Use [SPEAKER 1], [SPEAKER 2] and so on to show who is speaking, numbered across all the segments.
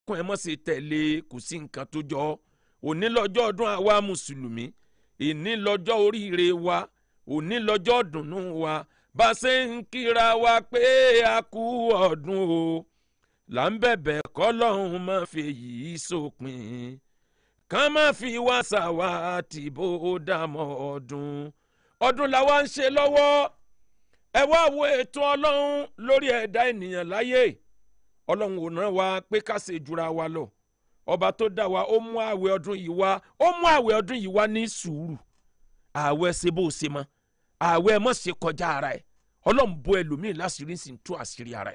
[SPEAKER 1] kún ẹ mọ̀ sí tẹ̀lé kò sí nǹkan tó jọ òní lọ́jọ́ ọdún àwa mùsùlùmí ìní lọ́jọ́ oríire wa òní lọ́jọ́ dùnnú wa bá a ṣe ń kíra wa pé a kú ọdún o là ń bẹ̀bẹ̀ kọ́lọ́hún má fi yìí sópin ká má fi wá ṣàwá tìbò dàmọ́ ọdún ọdún làwa ń ṣe lọ́wọ́ ẹ wá wo ètò ọlọ́run lórí ẹ̀dá ènìyàn láyé ọlọ́run ò rán wa pé ká ṣe jura wa lọ ọba tó dá wa ó mú àwẹ̀ ọdún yìí wá ó mú àwẹ̀ ọdún yìí wá ní sùúrù àwẹ̀ ṣe bó ṣe mọ́ àwẹ̀ mọ̀ ṣe kọjá ara ẹ̀ ọlọ́run bò ẹlòmíì láṣìírí sì ń tú àṣírí ara ẹ̀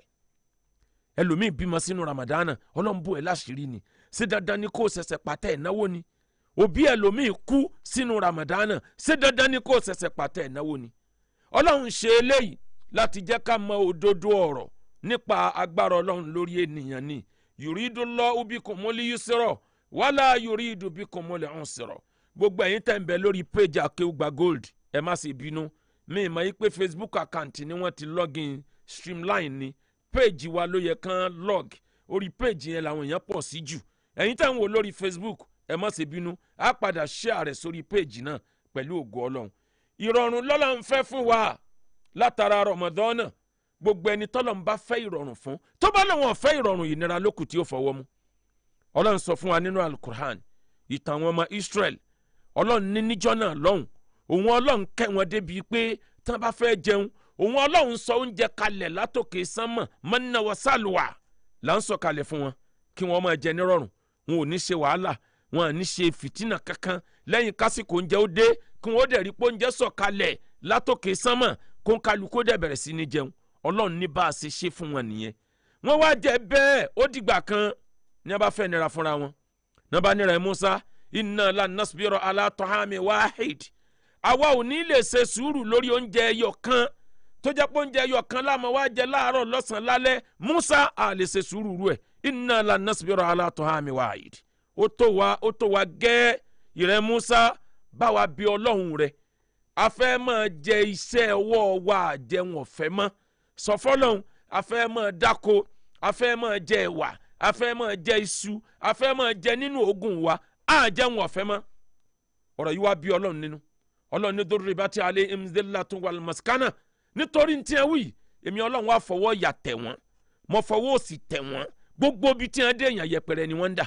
[SPEAKER 1] ẹlòmíì bímọ sínú ramadana ọlọ́run bò ẹ láṣìírí ni ṣé dandan ni kó o ṣẹ̀ṣẹ̀ pàtẹ́ ìnáwó ni òbí ẹlòmíì kú sínú ramadana ṣé dandan ni kó o ṣẹ̀ṣẹ̀ pàtẹ́ ìnáwó ni ọlọ́run ṣe eléyìí láti jẹ́ ká mọ òdodo ọ̀rọ̀ nípa agbára ọlọ́run lórí ènìyàn ni yùrídù lọ ubi kò mọ́lí yusrọ̀ wàhálà yùrídù bí kò mọ́lí ọ̀hún sọ̀rọ̀ gbogbo ẹ̀yin tẹ̀ ń bẹ lórí péjì akéwùgbà gold ẹ má sì bínú mi ì mọ̀ yí pé facebook account ni wọ́n ti login streamline ni péjì wa ló yẹ kán log orí péjì yẹn làwọn èèyàn pọ̀ sí jù ẹ̀yin tẹ̀ ń wò lórí facebook ẹ má sì bínú á padà share rẹ̀ sórí péjì náà pẹ̀lú ògo ọlọ́run ìrọ̀rùn lọ́lọ́run fẹ́ fún wa látara rọmọdọ́nà gbogbo ẹni tọ́lọ́run bá fẹ́ ìrọ̀rùn fún tó bá lọ́wọ́ fẹ́ ìrọ̀rùn ìnira lókù tí ó fọwọ́ mú ọlọ́run sọ fún wa nínú alukur'an ìtàn àwọn ọmọ israel ọlọ́run ní níjọ́ náà lọ́hùn òun ọlọ́run kẹ́ wọn débi pé tí wọ́n bá fẹ́ jẹun òun ọlọ́run sọ oúnjẹ kalẹ̀ látòkè sánmọ̀ mọ́nà wọ sálùwà là ń sọ kalẹ̀ fún wọn kí wọ́n máa jẹ nírọ̀rùn wọn ò ní ṣe wàhálà wọn à ní ṣe fìtínà kankan lẹ́yìn kásìkò oúnjẹ ó dé kí wọ́n dẹ̀ rí pé oúnjẹ sọ̀ kalẹ̀ látòkè sánmọ̀ kó ń kálukó dẹ̀ bẹ̀rẹ̀ sí ní jẹun ọlọ́run ní bá a ṣe ṣe fún wọn nìyẹn wọ́n wá jẹ bẹ́ẹ̀ ó dìgbà kan ní a bá fẹ́ nira fúnra wọn ní a bá nira ẹ̀ Musa inna lan nasbira ala tahami wahid àwa ò ní lè ṣe sùúrù lórí oúnjẹ ẹyọ kan tó jẹ́ pé oúnjẹ ẹyọ kan láàmú wá jẹ láàárọ̀ lọ́sàn-án lálẹ́ Musa à lè ṣe sùúrù rú ẹ̀ inna lan nasbira ala tahami wahid ó tó wa ó tó wa gẹ́ ìrẹ́ Musa bá wa bí ọlọ́run rẹ̀ a fẹ́ máa jẹ iṣẹ́ ọwọ́ wa àjẹun ọ̀fẹ́ mọ́ sọ fọlọ́run a fẹ́ máa dáko a fẹ́ máa jẹ ẹ̀wà a fẹ́ máa jẹ iṣu a fẹ́ máa jẹ nínú oògùn wa á jẹun ọ̀fẹ́ mọ́ ọ̀rọ̀ yìí wá bí ọlọ́run nínú ọlọ́run ní dórí bá ti alẹ́ emzela tó wà lọ́mọ̀síkánà nítorí ní tiẹ̀ wí èmi ọlọ́run wá fọwọ́ yà tẹ̀ wọ́n mo fọwọ́ òsì tẹ̀ wọ́n gbogbo bí tiẹ̀ dé èèyàn yẹpẹrẹ ni wọ́n ń dà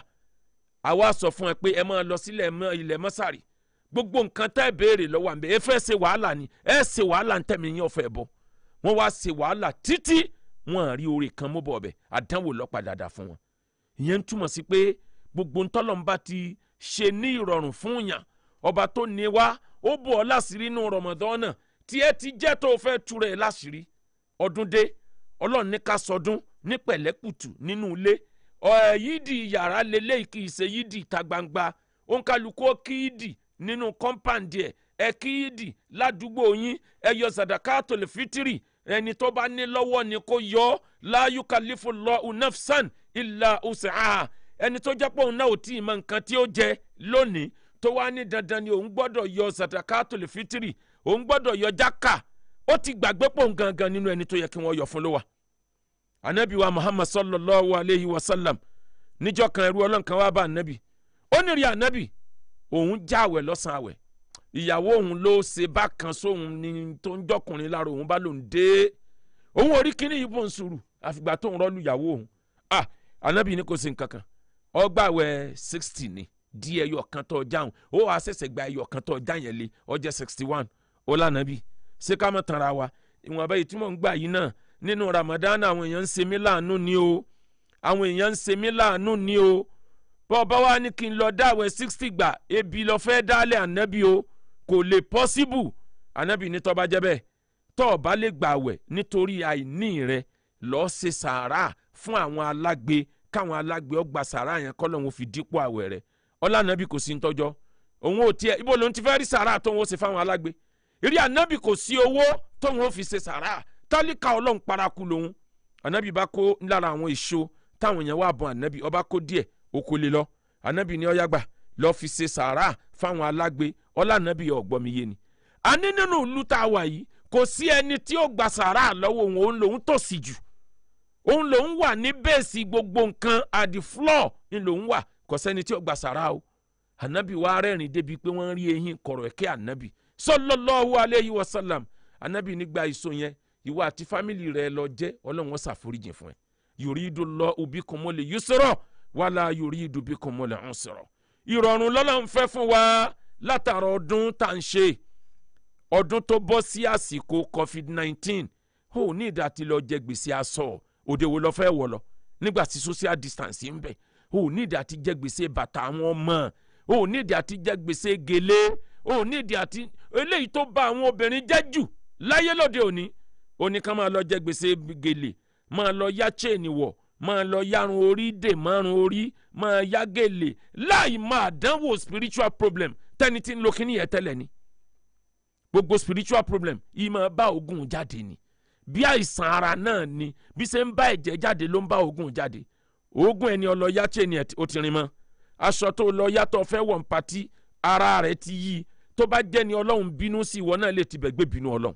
[SPEAKER 1] àwa sọ fún ẹ pé ẹ máa lọ sílẹ̀ ilẹ̀ mọ́sàrì gbogbo nǹkan tá ẹ béèrè lọ́wọ́ àmì ẹ fẹ́ ṣe wàhálà ni ẹ ṣe wàhálà ń tẹ̀mí yín ọ̀fẹ́ bọ̀ wọ́n wá ṣe wàhálà títí wọ́n rí oore kan mú bọ̀ ọ̀bẹ àdánwò lọ́pàá dáadáa fún wọn. ìyẹn ń túmọ̀ sí pé gbogbo ntọ́lọ́mbà ti ṣe ní ìrọ̀rùn fún yàn ọba tó ní wá ó bọ̀ ọ́ láṣìírí inú rọmọdán náà tí ẹ ti jẹ́ tó fẹ́ túra ẹ láṣìírí ọdún dé ọlọ́run ní ká sọdún ní pẹ̀lẹ́kùtù nínú ilé yídì yàrá lélẹ́yìí kì í ṣe yídì ìta gbangba òǹkàlùkù kíídì nínú kọ́ńpáǹdì ẹ̀ ẹ kíídì ládùúgbò yín ẹ yọ sàdákàtò lè fitiri ẹni tó bá ní lọ́wọ́ ni kó yọ ọ́ la yukallifu Allahu nafsan illa usaha ẹni tó jẹ́ pé òun náà ò tí ì mọ nǹkan tí ó jẹ lónìí tó wá ní dandan ni òun gbọ́dọ̀ yọ sàdákàtò lè fitiri òun gbọ́dọ̀ yọ jákà ó ti gbàgbé pò ń gangan nínú ẹni tó yẹ kí wọ́n yọ fún ló wà anabi wa muhammad sallallahu alayhi wa sallam níjọ́ kan ẹrú ọlọ́run kan wá bá anabi ó ní rí anabi òun jáwẹ̀ lọ́sàn àwẹ̀ ìyàwó òun ló ṣe bákan sóhun ní tó ń jọkùnrin lára òun bá lòun dé òun orí kíní yìí bò ń sùúrù àfìgbà tó ń rọ́ọ̀lù ìyàwó òun ah anabi ní kò sí nǹkan kan ọgbàwẹ̀ sixty ni di ẹyọ kan tó jáwọn ó wàá ṣẹ̀ṣẹ̀ gba ẹyọ kan tó já yẹn lé ọjẹ́ sixty one ó lànàbí ṣé ká mọ̀ tanra wa ìwọ̀nba yìí tí mò ń gbà yìí náà nínú ramadan àwọn èèyàn ń ṣe mí láàánú ni o àwọn èèyàn ń ṣe mí láàánú ni o bọ́ọ̀bá wa ní kí n lọ dáwẹ̀ sixty gbà ebi lọ fẹ́ dálẹ̀ ànábì o kò lè possible ànábì ní tó bá jẹ́ bẹ́ẹ̀ tó o bá lè gbàwẹ̀ nítorí àìní rẹ lọ́ọ́ ṣe sàárà fún àwọn alágbe káwọn alágbe ọgbà sàárà yẹn kọ́ lóun fi dípò àwẹ̀ rẹ ọlànàbì kò sí ń tọ́jọ́ òun ò tiẹ̀ ibo lòun ti fẹ́ rí sàárà tó ń wọ́n ṣe fáwọn alágbe ìrí ànábì kò sí owó tóun ó fi ṣe sàárà tálíkà ọlọ́run paraku lòun ànábì bá kó lára àwọn èso táwọn èèyàn wà bọ̀ ànábì ọba kó díẹ̀ oko lè lọ ànábì ní ọyá gbà lọ́ọ́ fi ṣe sàárà fáwọn alágbe ọlá ànábì ọ̀gbọ́n mi yé ni. a ní nínú ìlú tá a wà yìí kò sí ẹni tí ó gba sàárà lọ́wọ́ òun òun lòun tòṣì jù òun lòun wà ní bẹ́ẹ̀sì gbogbo nǹkan at the floor ni lòun wà kò sẹ́ni tí ó gbà sàrà o anabi wa rẹ́rìn débi pé wọ́n rí eyín kọ̀rọ̀ ẹ̀kẹ́ anabi sallallahu alayhi wa sallam anabi nígbà ìsọ yẹn ìwọ àti fámìlì rẹ lọ jẹ́ ọlọ́run wọn ṣàforíjì fún ẹ yuridullahu bikumul yusra wala yuridu bikumul usra ìrọ̀rùn lọ́lọ́run fẹ́ fún wa látara ọdún tá à ń ṣe ọdún tó bọ́ sí àsìkò covid nineteen ó ní ìdá tí lọ jẹ gbèsè aṣọ òde wo lọ fẹ́ wọ̀ lọ nígbà tí social distance ń bẹ ó ní ìdá tí jẹ gbèsè bàtà àwọn ọmọ ó ní ìdí àti jẹ gbèsè gèlè ó ní ìdí àti eléyìí tó bá àwọn obìnrin jẹ́ jù láyé lóde òní ó ní ká máa lọ jẹ gbèsè gèlè máa lọ yá chain wọ̀ máa lọ yárun orí dè márùn orí máa yá gèlè láì máa dánwò spiritual problem tẹ́ni tí ń lo kíní yẹn tẹ́lẹ̀ ni gbogbo spiritual problem yìí máa bá ogun jáde ni bí àìsàn ara náà ni bí ṣe ń bá ẹ̀jẹ̀ jáde ló ń bá ogun jáde ogun ẹni ọlọ́yà chain ẹ̀ ó ti rin mọ́ aṣọ tó lọ yàtọ̀ fẹ́ wọ̀n pati ara rẹ̀ ti yí tó bá jẹ́ ni ọlọ́run bínú sí ìwọ náà lè tibẹ̀ gbé bínú ọlọ́run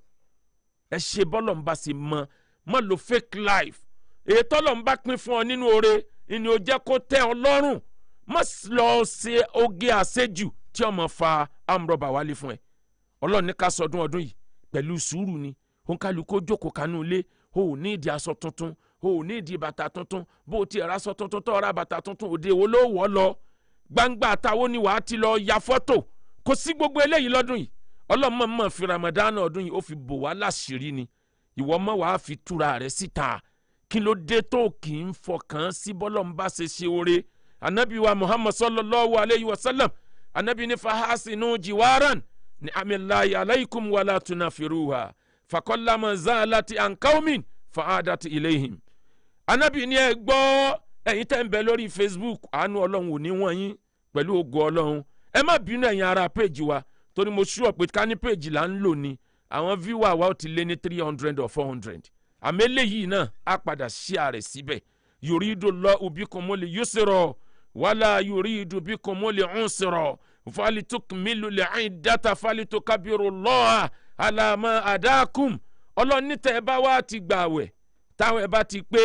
[SPEAKER 1] ẹ ṣe bọ́lọ̀ ń bá ṣe mọ mọ lo fake life èyí tọ́lọ̀ ń bá pín fún ọ nínú oore ni ó jẹ́ kó tẹ́ ọ lọ́rùn má lọ ṣe oge àṣejù tí ọmọ fa amúrọ̀bà wálé fún ẹ ọlọ́run ní ká sọdún ọdún yìí pẹ̀lú sùúrù ni òun kálukó jókòó kanú ilé o ò ní ìdí aṣọ tuntun o ò ní ìdí bàtà tuntun bó o ti ra aṣọ tuntun tó ra bàtà tuntun òde wo ló wọ̀ lọ gbangba àtàwọn ni wàá ti lọ ya fọ́tò kò sí gbogbo eléyìí lọ́dún yìí ọlọ́mọ mọ̀ fi ramadan ọdún yìí ó fi bò wá láṣìírí ni ìwọ mọ̀ wàá fi túra rẹ̀ síta kí ló dé tó kì í fọkàn sí bọ́lọ̀ ń bá ṣe ṣe oore anabi wa muhammad sallallahu alayhi wa sallam anabi ní fahasinu jiwaran ní amilayi alaykum wala tunafiruha fakọ́lámọ̀ zaalati ankaumin fa'adati ilayhim anabi ní ẹ gbọ́ ẹ̀yin tẹ́ ń bẹ lórí facebook àánú ọlọ́run ò ní wọ́n yín pẹ̀lú ògo ọlọ́run ẹ má bínú ẹ̀yin ara péjì wa torí mo ṣúọ̀ pé ká ní péjì là ń lò ní àwọn viewer wa ó ti lé ní three hundred or four hundred àmì eléyìí náà á padà ṣí ààrẹ síbẹ̀ yuridu Allahu bikumul yusra wala yuridu bikumul usra falitukmilu al-iddata falitukabbiru Allaha ala ma adakum ọlọ́run ní tẹ́ ẹ bá wá ti gbààwẹ̀ táwọn ẹ bá ti pé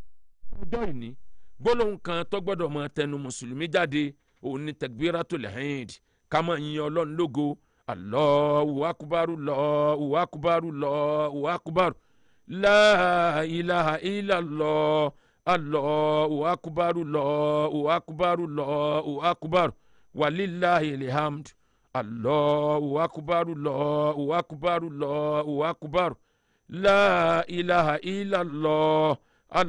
[SPEAKER 1] ọjọ́ ìní gbólóhùn kan tó gbọ́dọ̀ mọ tẹnu mùsùlùmí jáde òun ni takbiratul hind ká máa yin ọlọ́run lógo Allahu akbaru Allahu akbaru Allahu akbaru la ilaha illallah Allahu akbaru Allahu akbaru Allahu akbaru walillahil hamd Allahu akbaru Allahu akbaru Allahu akbaru la ilaha illallah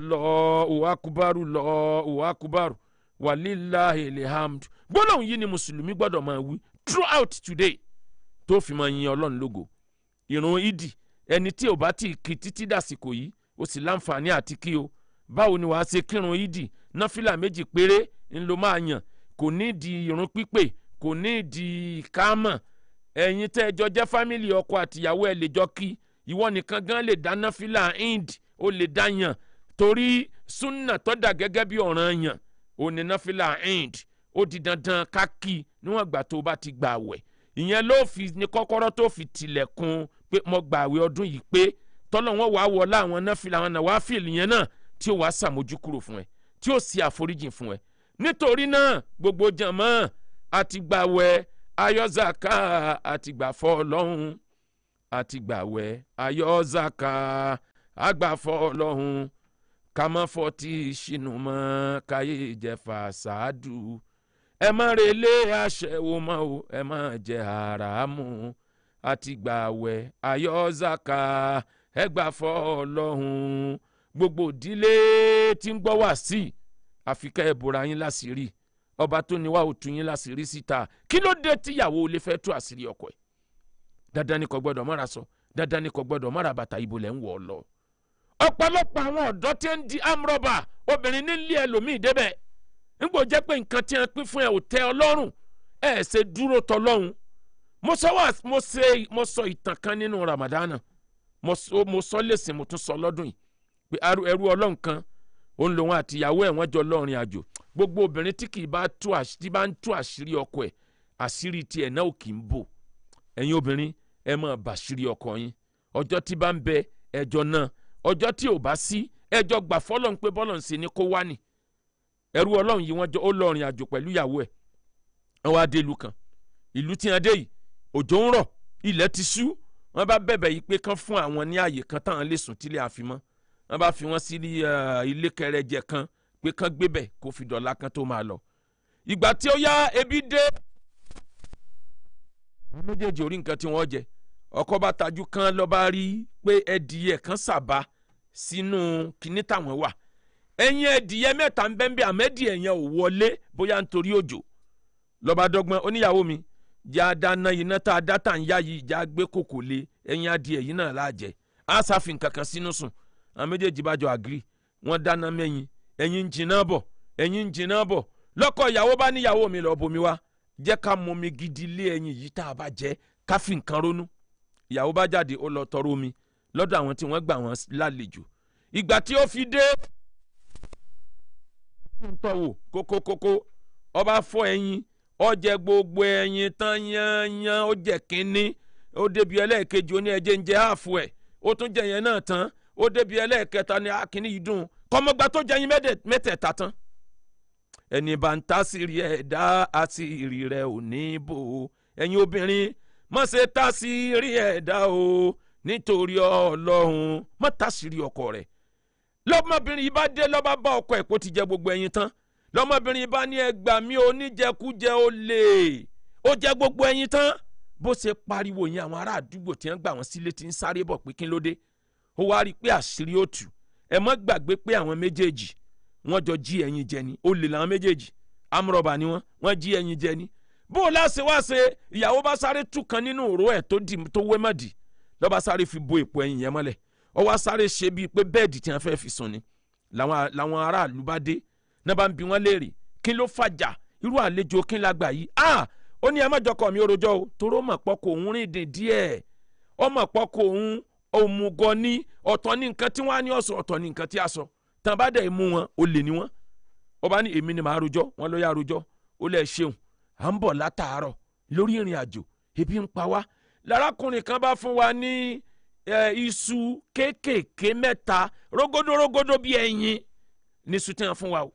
[SPEAKER 1] allahu akubaru allahu akubaru walilahi alhamd gbólóhùn yìí ni mùsùlùmí gbọ́dọ̀ máa wí throughout today tó fi máa yin ọlọ́run lógo ìrun ìdì ẹni tí ò bá ti kí títí dàsìkò yìí ó sì láǹfààní àti kí o báwo ni wàá ṣe kírun ìdì náfìlà méjì péré ń lo máa yàn kò ní di ìrun pípé kò ní di ìkámọ̀ ẹ̀yin tẹ́ ẹ jọ jẹ́ fámìlì ọkọ àtìyàwó ẹ lè jọ kí ìwọ nìkan gan lè dá náfìlà ind ó lè dá yàn torí súnà tó dà gẹ́gẹ́ bí ọ̀ràn yàn òní náfìlà ind ó di dandan ká kí níwọ̀n ìgbà tó bá ti gbà wẹ̀ ìyẹn ló fi ní kọ́kọ́rọ́ tó fi tilẹ̀kùn pé mo gbà wẹ̀ ọdún yìí pé tọ́lọ̀ wọn wàá wọlé àwọn náfìlà àwọn náà wàá fìlì yẹn náà tí ó wàá sàmójúkúrò fún ẹ tí ó sì àforíjìn fún ẹ nítorí náà gbogbo jàmọ́ àti gbà wẹ̀ ayọ́zàká àti gbà fọ́ ọlọ́run àti gbà wẹ̀ ayọ́zàká àgbàfọ́ ọlọ́run ká má fọtí ṣìnú mọ́ káyé ìjẹfà ṣáàdù ẹ má relé aṣẹ́wó mọ́ o ẹ má jẹ àràmù àti gbàwẹ̀ ayọ́zàká ẹ gbà fọ́ ọlọ́run gbogbo ìdílé tí ń gbọ́ wá sí àfikẹ́ ẹ bora yín láṣìírí ọba tó ní wá ó tú yín láṣìírí síta kí ló dé tíyàwó olè fẹ́ tú àṣírí ọkọ ẹ̀ dandan ni kò gbọ́dọ̀ mọ́ra sọ dandan ni kò gbọ́dọ̀ mọ́ra bàtà ibo lẹ́ ń wọ̀ ọ́ lọ ọ̀pọ̀lọpọ̀ àwọn ọ̀dọ́ tí ń di amrọ̀bà obìnrin nílé ẹlòmíì débẹ̀ nígbò jẹ́ pé nǹkan tí wọ́n pín fún ẹ ò tẹ́ ọ lọ́rùn ẹ ṣe dúró tọ́ lọ́hùn mo sọ wá mo ṣe mo sọ ìtàn kan nínú ramadana mo sọ mo sọ lẹ́sìn mo tún sọ lọ́dún yìí pé ẹrú ọlọ́run kan òun lòun àti ìyàwó ẹ̀ wọ́n jọ lọ́rin àjò gbogbo obìnrin tí kì í bá tú tí bá ń tú àṣírí ọkọ ẹ̀ àṣírí tiẹ̀ náà ò kì í bò ẹ̀yin obìnrin ẹ máa bàṣírí ọkọ yín ọjọ́ tí bá ń bẹ ẹjọ́ náà ọjọ́ tí ò bá sí ẹjọ́ gbà fọlọ́n pé bọ́lọ̀ ń ṣe ni kó wá ni ẹrú ọlọ́run yìí wọ́n jọ ó lọ rìn àjò pẹ̀lú ìyàwó ẹ̀ wọ́n wá dé ìlú kan ìlú tí wọ́n dé yìí òjò ń rọ̀ ilẹ̀ ti ṣú wọ́n bá bẹ̀bẹ̀ yìí pé kán fún àwọn ní àyè kan táwọn lè sùn tílé àfimọ́ wọ́n bá fi wọ́n sí ilé kẹrẹjẹ kan pé kán gbébẹ̀ kó fi dọ̀la kan tó máa lọ ìgbà tí ó yá ebi dé àwọn méjèèjì orí nǹkan tí wọ́n jẹ ọkọ bá tajú kan lọ bá rí pé ẹdìyẹ kan sàbà sínú kinní táwọn wà ẹyin ẹdìyẹ mẹ́ta ń bẹ́ẹ̀ bí àmẹ́dìyẹ yẹn ò wọlé bóyá nítorí òjò lọ́ba dọ́gbọ́n oníyàwó mi já dáná iná tá a dá tà ń yá yìí já gbé kòkò lé ẹyin adìyẹ yìí náà láàjẹ á sàfin kankan sínú sùn àwọn méjèèjì bá jọ àgírí wọ́n dáná mẹ́yìn ẹyin ń jiná bọ̀ ẹyin ń jiná bọ̀ lọ́kọ ìyàwó bá níyàwó mi lọ́ọ́ bomi wá jẹ́ ká mọmi gidi lé ẹyin yìí tá a bá jẹ́ ká fi nǹkan ronú ìyàwó bá jáde ó lọ tọrọ omi lọ́dọ̀ àwọn tí wọ́n gbà wọ́n lálejò ìgbà tí ó fi dé ń tọ̀wò kókókókó ọba fọ ẹyin ó jẹ gbogbo ẹyin tán yányán ó jẹ kínní ó débi ẹlẹ́ẹ̀kejì ó ní ẹjẹ́ ń jẹ ààfù ẹ̀ ó tún jẹ yẹn náà tán ó débi ẹlẹ́ẹ̀kẹta ní akínní yìí dùn kọ́mọgbà tó jẹ yín mẹ́tẹ̀ẹ̀ta tán ẹni bá ń tásìrì ẹ̀ dá àsìrì rẹ̀ ò ní bò ó ẹ̀yin obìnrin má ṣe tásìrì ẹ̀ dá o nítorí ọlọ́run má tásìrì ọkọ rẹ̀ lọ́mọbìnrin yìí bá dé lọ́ba bá ọkọ ẹ̀ kó ti jẹ gbogbo ẹyin tán lọ́mọbìnrin yìí bá ní ẹgbà mi oníjẹkújẹ ó lè ó jẹ gbogbo ẹyin tán bó ṣe pariwo yẹn àwọn ará àdúgbò tí wọ́n gbà wọ́n sílé tí ń sáré bọ̀ pé kí ló dé ó wá rí i pé àṣírí ó tú ẹ mọ́ gbàgbé pé àwọn méjèèjì wọ́n jọ jí ẹyin jẹ ni olè làwọn méjèèjì amúrọ̀bà ni wọ́n wọ́n jí ẹyin jẹ ni bó o láṣẹ wá ṣe ìyàwó bá sáré tú kan nínú òró ẹ̀ tó dì tó wé mọ́ dì lọ́ba sáré fi bo èpo ẹyin yẹn mọ́lẹ̀ ó wá sáré ṣe bíi pé bẹ́ẹ̀dì tí wọ́n fẹ́ fi sùn ni làwọn làwọn aráàlú bá dé náà bá ń bi wọ́n léèrè kí ló fàjà irú àlejò kí n la gbà yìí ah ó ní ẹ má jọkọ mi orojọ́ o toró mọ̀ pọ̀ kò ń rìn dín díẹ̀ ó mọ̀ pọ̀ kò ń òmùgọ̀ ní ọ̀tọ̀ ní nǹkan tí wọ́n á ní ọ̀sọ̀ ọ̀tọ̀ ní nǹkan tí a sọ tàn bá dẹ̀ mú wọn ó lè ní wọn ó bá ní èmi ni màá rojọ́ wọn ló yá rojọ́ ó lẹ̀ ṣeun à ń bọ̀ látàárọ̀ lórí ìrìn àjò ebi ń pa wá lárákùnrin kan bá fún wa ní iṣu kéékèèké mẹ́ta rógódó rógódó bí ẹyin ní iṣu tí wọ́n fún wa o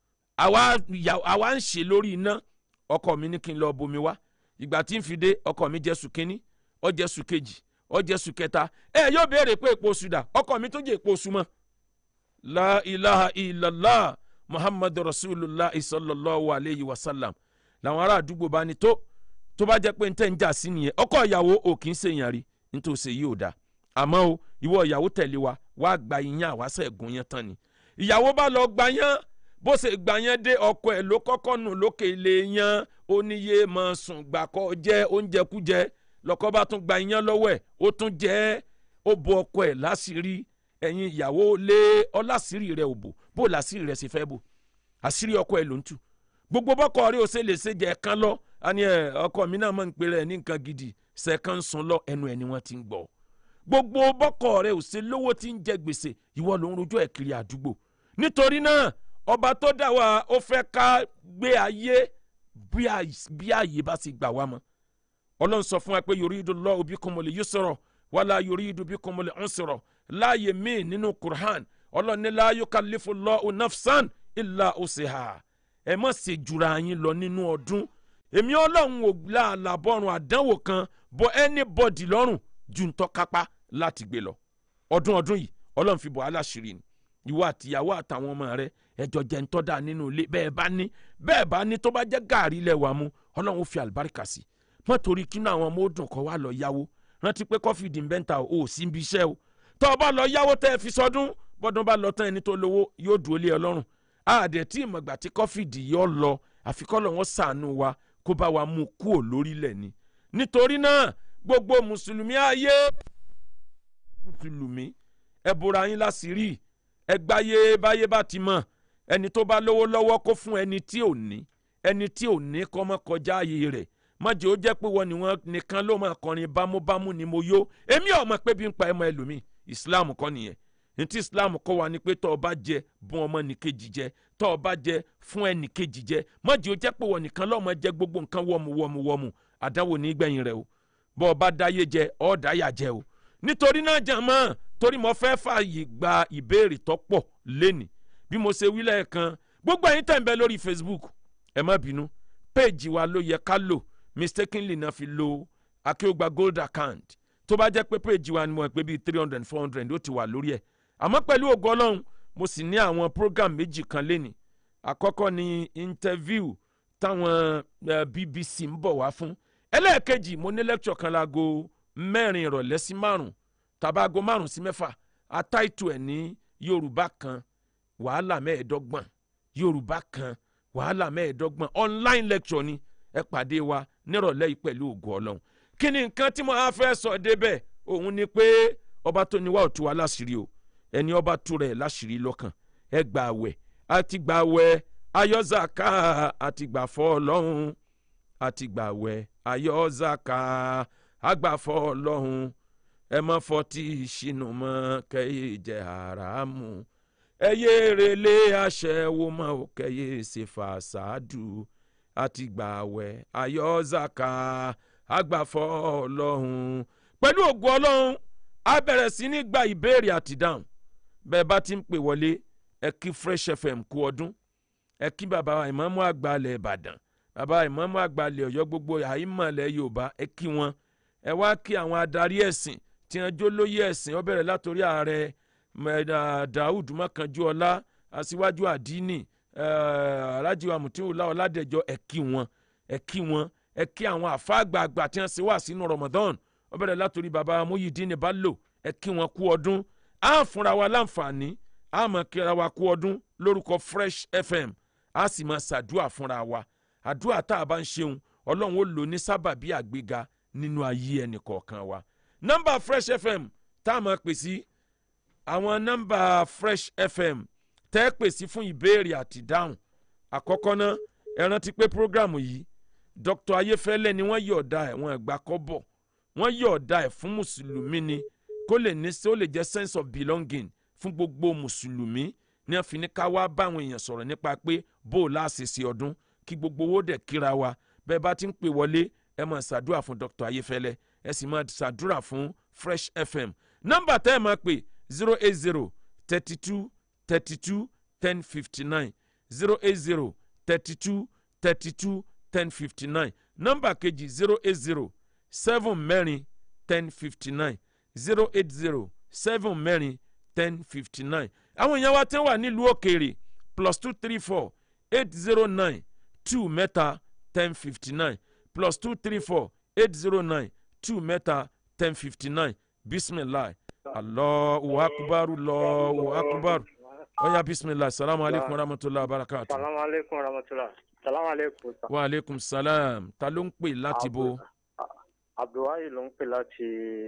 [SPEAKER 1] àwa ń ṣe lórí iná ọkọ mi ní kí n lọ bomi wá ìgbà tí n fi dé ọkọ mi jẹ́ sùn kínní ó jẹ́ sùn kejì ó jẹ́ sùn kẹta ẹ yóò béèrè pé èpo oṣù dà ọkọ mi tó jẹ́ èpo oṣù mọ́ la ilaha illallah muhammadu rasulillah sallallahu alayhi wa sallam làwọn ará àdúgbò bá ní tó tó bá jẹ́ pé n tẹ́ ń jà sí nìyẹn ọkọ ìyàwó ò kì í ṣèyàn rí nítòsí yìí ò dáa àmọ́ o ìwọ ìyàwó tẹ̀lé wa wá gba iyán àwáṣẹ̀ ẹ̀gún yẹn tán ni ìyàwó bá lọ gba yán bó ṣe gbà yẹn dé ọkọ ẹ̀ ló kọ́kọ́ nù lókè ilé yán ó níye máa sùn gbàkọ́ jẹ́ oúnjẹ kújẹ lọ́kọ́ bá tún gba iyán lọ́wọ́ ẹ̀ ó tún jẹ́ ó bo ọkọ ẹ̀ láṣìírí ẹ̀yin ìyàwó lé ọlásìírí rẹ̀ ò bò bó làṣírí rẹ̀ ṣe fẹ́ bò àṣírí ọkọ ẹ̀ ló ń tú gbogbo bọ́kọ rẹ̀ ò ṣe lè ṣe jẹ́ kan lọ àní ẹ̀ ọkọ mi náà máa ń pè rẹ̀ ní nǹkan gidi ṣẹ̀kan sun lọ ẹnu ẹ̀ ni wọ́n ti ń gbọ́ gbogbo bọ́kọ rẹ̀ ò ṣe lówó tí ń jẹ gbèsè ìwọ ló ń rojọ́ ẹ̀ kiri àdúgbò nítorí náà ọba tó dà wá ó fẹ́ ká gbé ayé bí ààyè bá sì gbà wá mọ́ ọlọ́run sọ fún wa pé yuridullahu bikumul yusra wala yuridu bikumul usra láàyè míì nínú Qur'an ọlọ́run ní la yukallifullahu nafsan illa usiha ẹ má ṣe jura yín lọ nínú ọdún èmi ọlọ́run ò láàlàbọ̀rùn àdánwò kan bọ anybody lọ́rùn ju ntọ́ kápá láti gbé lọ ọdún ọdún yìí ọlọ́run fi bọ̀ aláṣìírí ni ìwọ àtìyàwó àtàwọn ọmọ rẹ ẹjọ jẹ ń tọ́da nínú ilé bẹ́ẹ̀ bá ní bẹ́ẹ̀ bá ní tó bá jẹ́ gàárì ilẹ̀ wa mú ọlọ́run ó fi àlùbáríkà sí mọ́ torí kínú àwọn ọmọ ó dùn kọ́ wa lọ yáwó rántí pé kọ́fì dìbẹ́ntà ò sí ibi iṣẹ́ o tọ́ ọ bá lọ yáwó tẹ́ ẹ fi sọdún bọ́dún bá lọ tán ẹni tó lówó yóò dúró lé ọlọ́run àdẹ̀ tí ìmọ̀gbà tí kọ́fì dì yọ lọ àfikọ́lọ̀ wọn sàánú wa kó bá wa mú kúò lórílẹ̀ ni nítorí náà gbogbo mùsùlùmí ayé mùsùlùmí ẹ bora yín láṣìírí ẹ gbáyé báyé bá ti mọ̀ ẹni tó bá lówó lọ́wọ́ kó fún ẹni tí ò ní ẹni tí ò ní kọ́ mọ́ kọjá ààyè rẹ̀ mọ̀jẹ̀ ó jẹ́ pé wọ́n ni wọ́n nìkan ló máa kọrin bámúbámú ni mo yó èmi ò mọ̀ pé bí ń pa ẹmọ ẹlòmíì islam kọ́ nìyẹn ní tí islam kọ́ wa ni pé tọ́ ọ bá jẹ bùn ọmọ nìkejì jẹ tọ́ ọ bá jẹ fún ẹnìkejì jẹ mọ̀jẹ̀ ó jẹ́ pé wọ́n nìkan lọ́mọ jẹ gbogbo nǹkan wọ́mu wọ́mu wọ́mu àdáwò ní gbẹ̀yìn rẹ̀ o bọ́ ọ bá dáyé jẹ ọ́ dáyà jẹ o nítorí náà jàmọ́ torí mo fẹ́ fààyè gba ìbéèrè tó pọ̀ lẹ́nìí bí mo ṣe wí lẹ́ẹ̀kan gbogbo ẹ̀yin tẹ̀ ń bẹ lórí facebook ẹ má bínú péèjì wa ló yẹ ká lò mistakenly náà fi lo akéwògbà gold account tó bá jẹ́ pé péèjì wa ni mo pè bíi three hundred four hundred ó ti wà lórí ẹ̀ àmọ́ pẹ̀lú ògo ọlọ́run mo sì ní àwọn program méjì kan lẹ́nìí àkọ́kọ́ ni interview táwọn uh, bbc ń bọ̀ wá fún ẹlẹ́ẹ̀kejì mo ní lecture kan láago mẹ́rin ìrọ̀lẹ́ sí márùn tàbá aago márùn sí mẹ́fà atáìtù ẹ̀ ní yorùbá kan wàhálà mẹ́ẹ̀ẹ́dọ́gbọ̀n yorùbá kan wàhálà mẹ́ẹ̀ẹ́dọ́gbọ̀n online lecture ni ẹ pàdé wa nírọ̀lẹ́ yìí pẹ̀lú ògo ọlọ́run kí ni nǹkan tí mo á fẹ́ sọ débẹ̀ òun ni pé ọba tó ní wá ò tú wa láṣìírí o ẹni ọba tú rẹ̀ láṣìírí lọ́kàn ẹ gbà àwẹ̀ àti gbà àwẹ̀ ayọ́zàká àti gbà fọ́ ọlọ́run àti gbà àwẹ̀ ayọ́zàká àgbàfọ́ ọlọ́run ẹ má fọtí ìṣìnà mọ́ kẹ́yẹ jẹ́ haramu ẹ yé relé aṣẹ́wó mọ́ ò kẹ́yẹ ṣe fàṣádù àti gbà àwẹ̀ ayọ́zàká àgbàfọ́ ọlọ́run pẹ̀lú ògùn ọlọ́run a bẹ̀rẹ̀ sí ní gba ìbéèrè àti dáhùn bẹ́ẹ̀ bá ti ń pè wọlé ẹ kí fresh fm kú ọdún ẹ kí bàbá ìmáàmù àgbà ilẹ̀ ìbàdàn bàbá ìmáàmù àgbà ilẹ̀ ọ̀yọ́ gbogbo àyímọ̀lẹ̀ yorùbá ẹ kí wọn ẹ wá kí àwọn adarí ẹ̀sìn tí wọ́n jó lóyè ẹ̀sìn ó bẹ̀rẹ̀ látòrí ààrẹ daoud mọ́kànjúọlá aṣíwájú àdínì alhaji wa mutiwula ọládẹjọ ẹ kí wọn ẹ kí wọn ẹ kí àwọn àfáàgbààgbà tí wọ́n ṣe wá sínú ramadan ó bẹ̀rẹ̀ látòrí bàbá Muyideen Bello ẹ kí wọn kú ọdún á fúnra wa láǹfààní á mọ̀ kíra wa kú ọdún lórúkọ Fresh FM á sì máa ṣàdúrà fúnra wa àdúrà tá a bá ń ṣeun ọlọ́run ó lò ní sábàbí àgbéga nínú ayé ẹnì kọ̀ọ̀kan wa nọ́mbà Fresh FM tá a máa pè sí àwọn nọ́mbà Fresh FM tẹ́ ẹ pè sí fún ìbéèrè àti dáhùn àkọ́kọ́ náà ẹ rántí pé prógrámù yìí Dr. Ayéfẹ́lẹ́ ni wọ́n yọ̀ọ̀da ẹ̀ wọ́n ẹ̀gbá kọ́ bọ̀ wọ́n yọ̀ọ̀da ẹ̀ fún mùsùlùmí ni kó lè ní sí ó lè jẹ́ sense of belonging fún gbogbo mùsùlùmí ní wọ́n fi ní ká wá báwọn èèyàn sọ̀rọ̀ nípa pé bó o láṣìṣe ọdún kí gbogbo owó dẹ̀ kíra wa bẹ́ẹ̀ bá ti ń pè wọlé ẹ máa ṣàdúrà fún Dr. Ayéfẹ́lẹ́ ẹ sì máa ṣàdúrà fún Fresh FM nọ́mbà tẹ́ ẹ máa pè zero eight zero thirty two thirty two ten fifty nine zero eight zero thirty two thirty two ten fifty nine nọ́mbà kejì zero eight zero seven mẹ́rin ten fifty nine zero eight zero seven mẹ́rin ten fifty nine àwọn èèyàn wa tẹ́ wà nílùú òkèèrè plus two three four eight zero nine two mẹ́ta ten fifty nine plus two three four eight zero nine two mẹ́ta ten fifty nine bisimilahi allahu akubaru allahu akubaru oya bisimilahi salamu aleykum wa rahmatulahi wa barakatu.
[SPEAKER 2] salamu aleykum wa rahmatulah salamu aleykum.
[SPEAKER 1] wa aleykum salam ta ló ń pè láti bo.
[SPEAKER 2] abdulwahi ló ń pè láti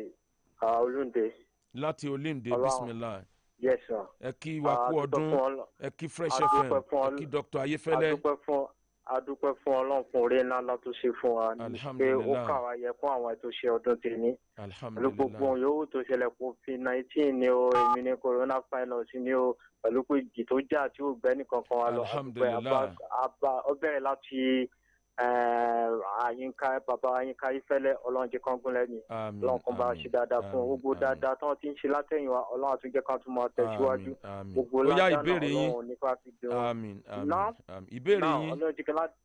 [SPEAKER 2] olúnde.
[SPEAKER 1] láti olúnde
[SPEAKER 2] Ọlọ́run.
[SPEAKER 1] bisimilahi
[SPEAKER 2] yes sir.
[SPEAKER 1] ẹ kí wa kú
[SPEAKER 2] A dúpẹ́
[SPEAKER 1] ọdún
[SPEAKER 2] fún Ọlọ́-
[SPEAKER 1] ẹ kí fresh
[SPEAKER 2] a
[SPEAKER 1] fm
[SPEAKER 2] dúpẹ́ fún
[SPEAKER 1] ẹ
[SPEAKER 2] Ọlọ́-
[SPEAKER 1] kí dr
[SPEAKER 2] a
[SPEAKER 1] ayefẹlẹ
[SPEAKER 2] dúpẹ́ fún a dúpẹ́ fún ọlọ́run fún oore ńlá ńlá tó ṣe fún wa pé ó
[SPEAKER 1] Alhamdulillah.
[SPEAKER 2] kà wá yẹ fún àwọn ètò ṣe ọdún tèmi pẹ̀lú gbogbo
[SPEAKER 1] alhamdulilayi
[SPEAKER 2] ohun yòówù tó ṣẹlẹ̀ covid nineteen ni o èmi ni coronavirus ni o pẹ̀lú pé ìjì tó jà tí ò gbẹ́ nìkan kan wa lọ a dúpẹ́.
[SPEAKER 1] Alhamdulillah.
[SPEAKER 2] Àbá- àbá- ó bẹ̀rẹ̀ láti eh, àyínká bàbá àyínká ifẹ̀lẹ̀ ọlọ́run jẹ́ kán gúnlẹ̀ ni
[SPEAKER 1] àmín
[SPEAKER 2] ọlọ́run kan bá a ṣe dáadáa fún un gbogbo dáadáa tí wọ́n ti ń ṣe látẹ̀yìn wa ọlọ́run àtúnjẹ́ kan tún máa tẹ̀síwájú
[SPEAKER 1] àmín àmín
[SPEAKER 2] gbogbo
[SPEAKER 1] ó yá
[SPEAKER 2] ládàá náà
[SPEAKER 1] ìbéèrè yín
[SPEAKER 2] ọlọ́run nípa fi dùn wọn.
[SPEAKER 1] àmín àmín
[SPEAKER 2] Now-
[SPEAKER 1] àmín ìbéèrè
[SPEAKER 2] náà
[SPEAKER 1] yín
[SPEAKER 2] ọlọ́run jẹ́ kí lá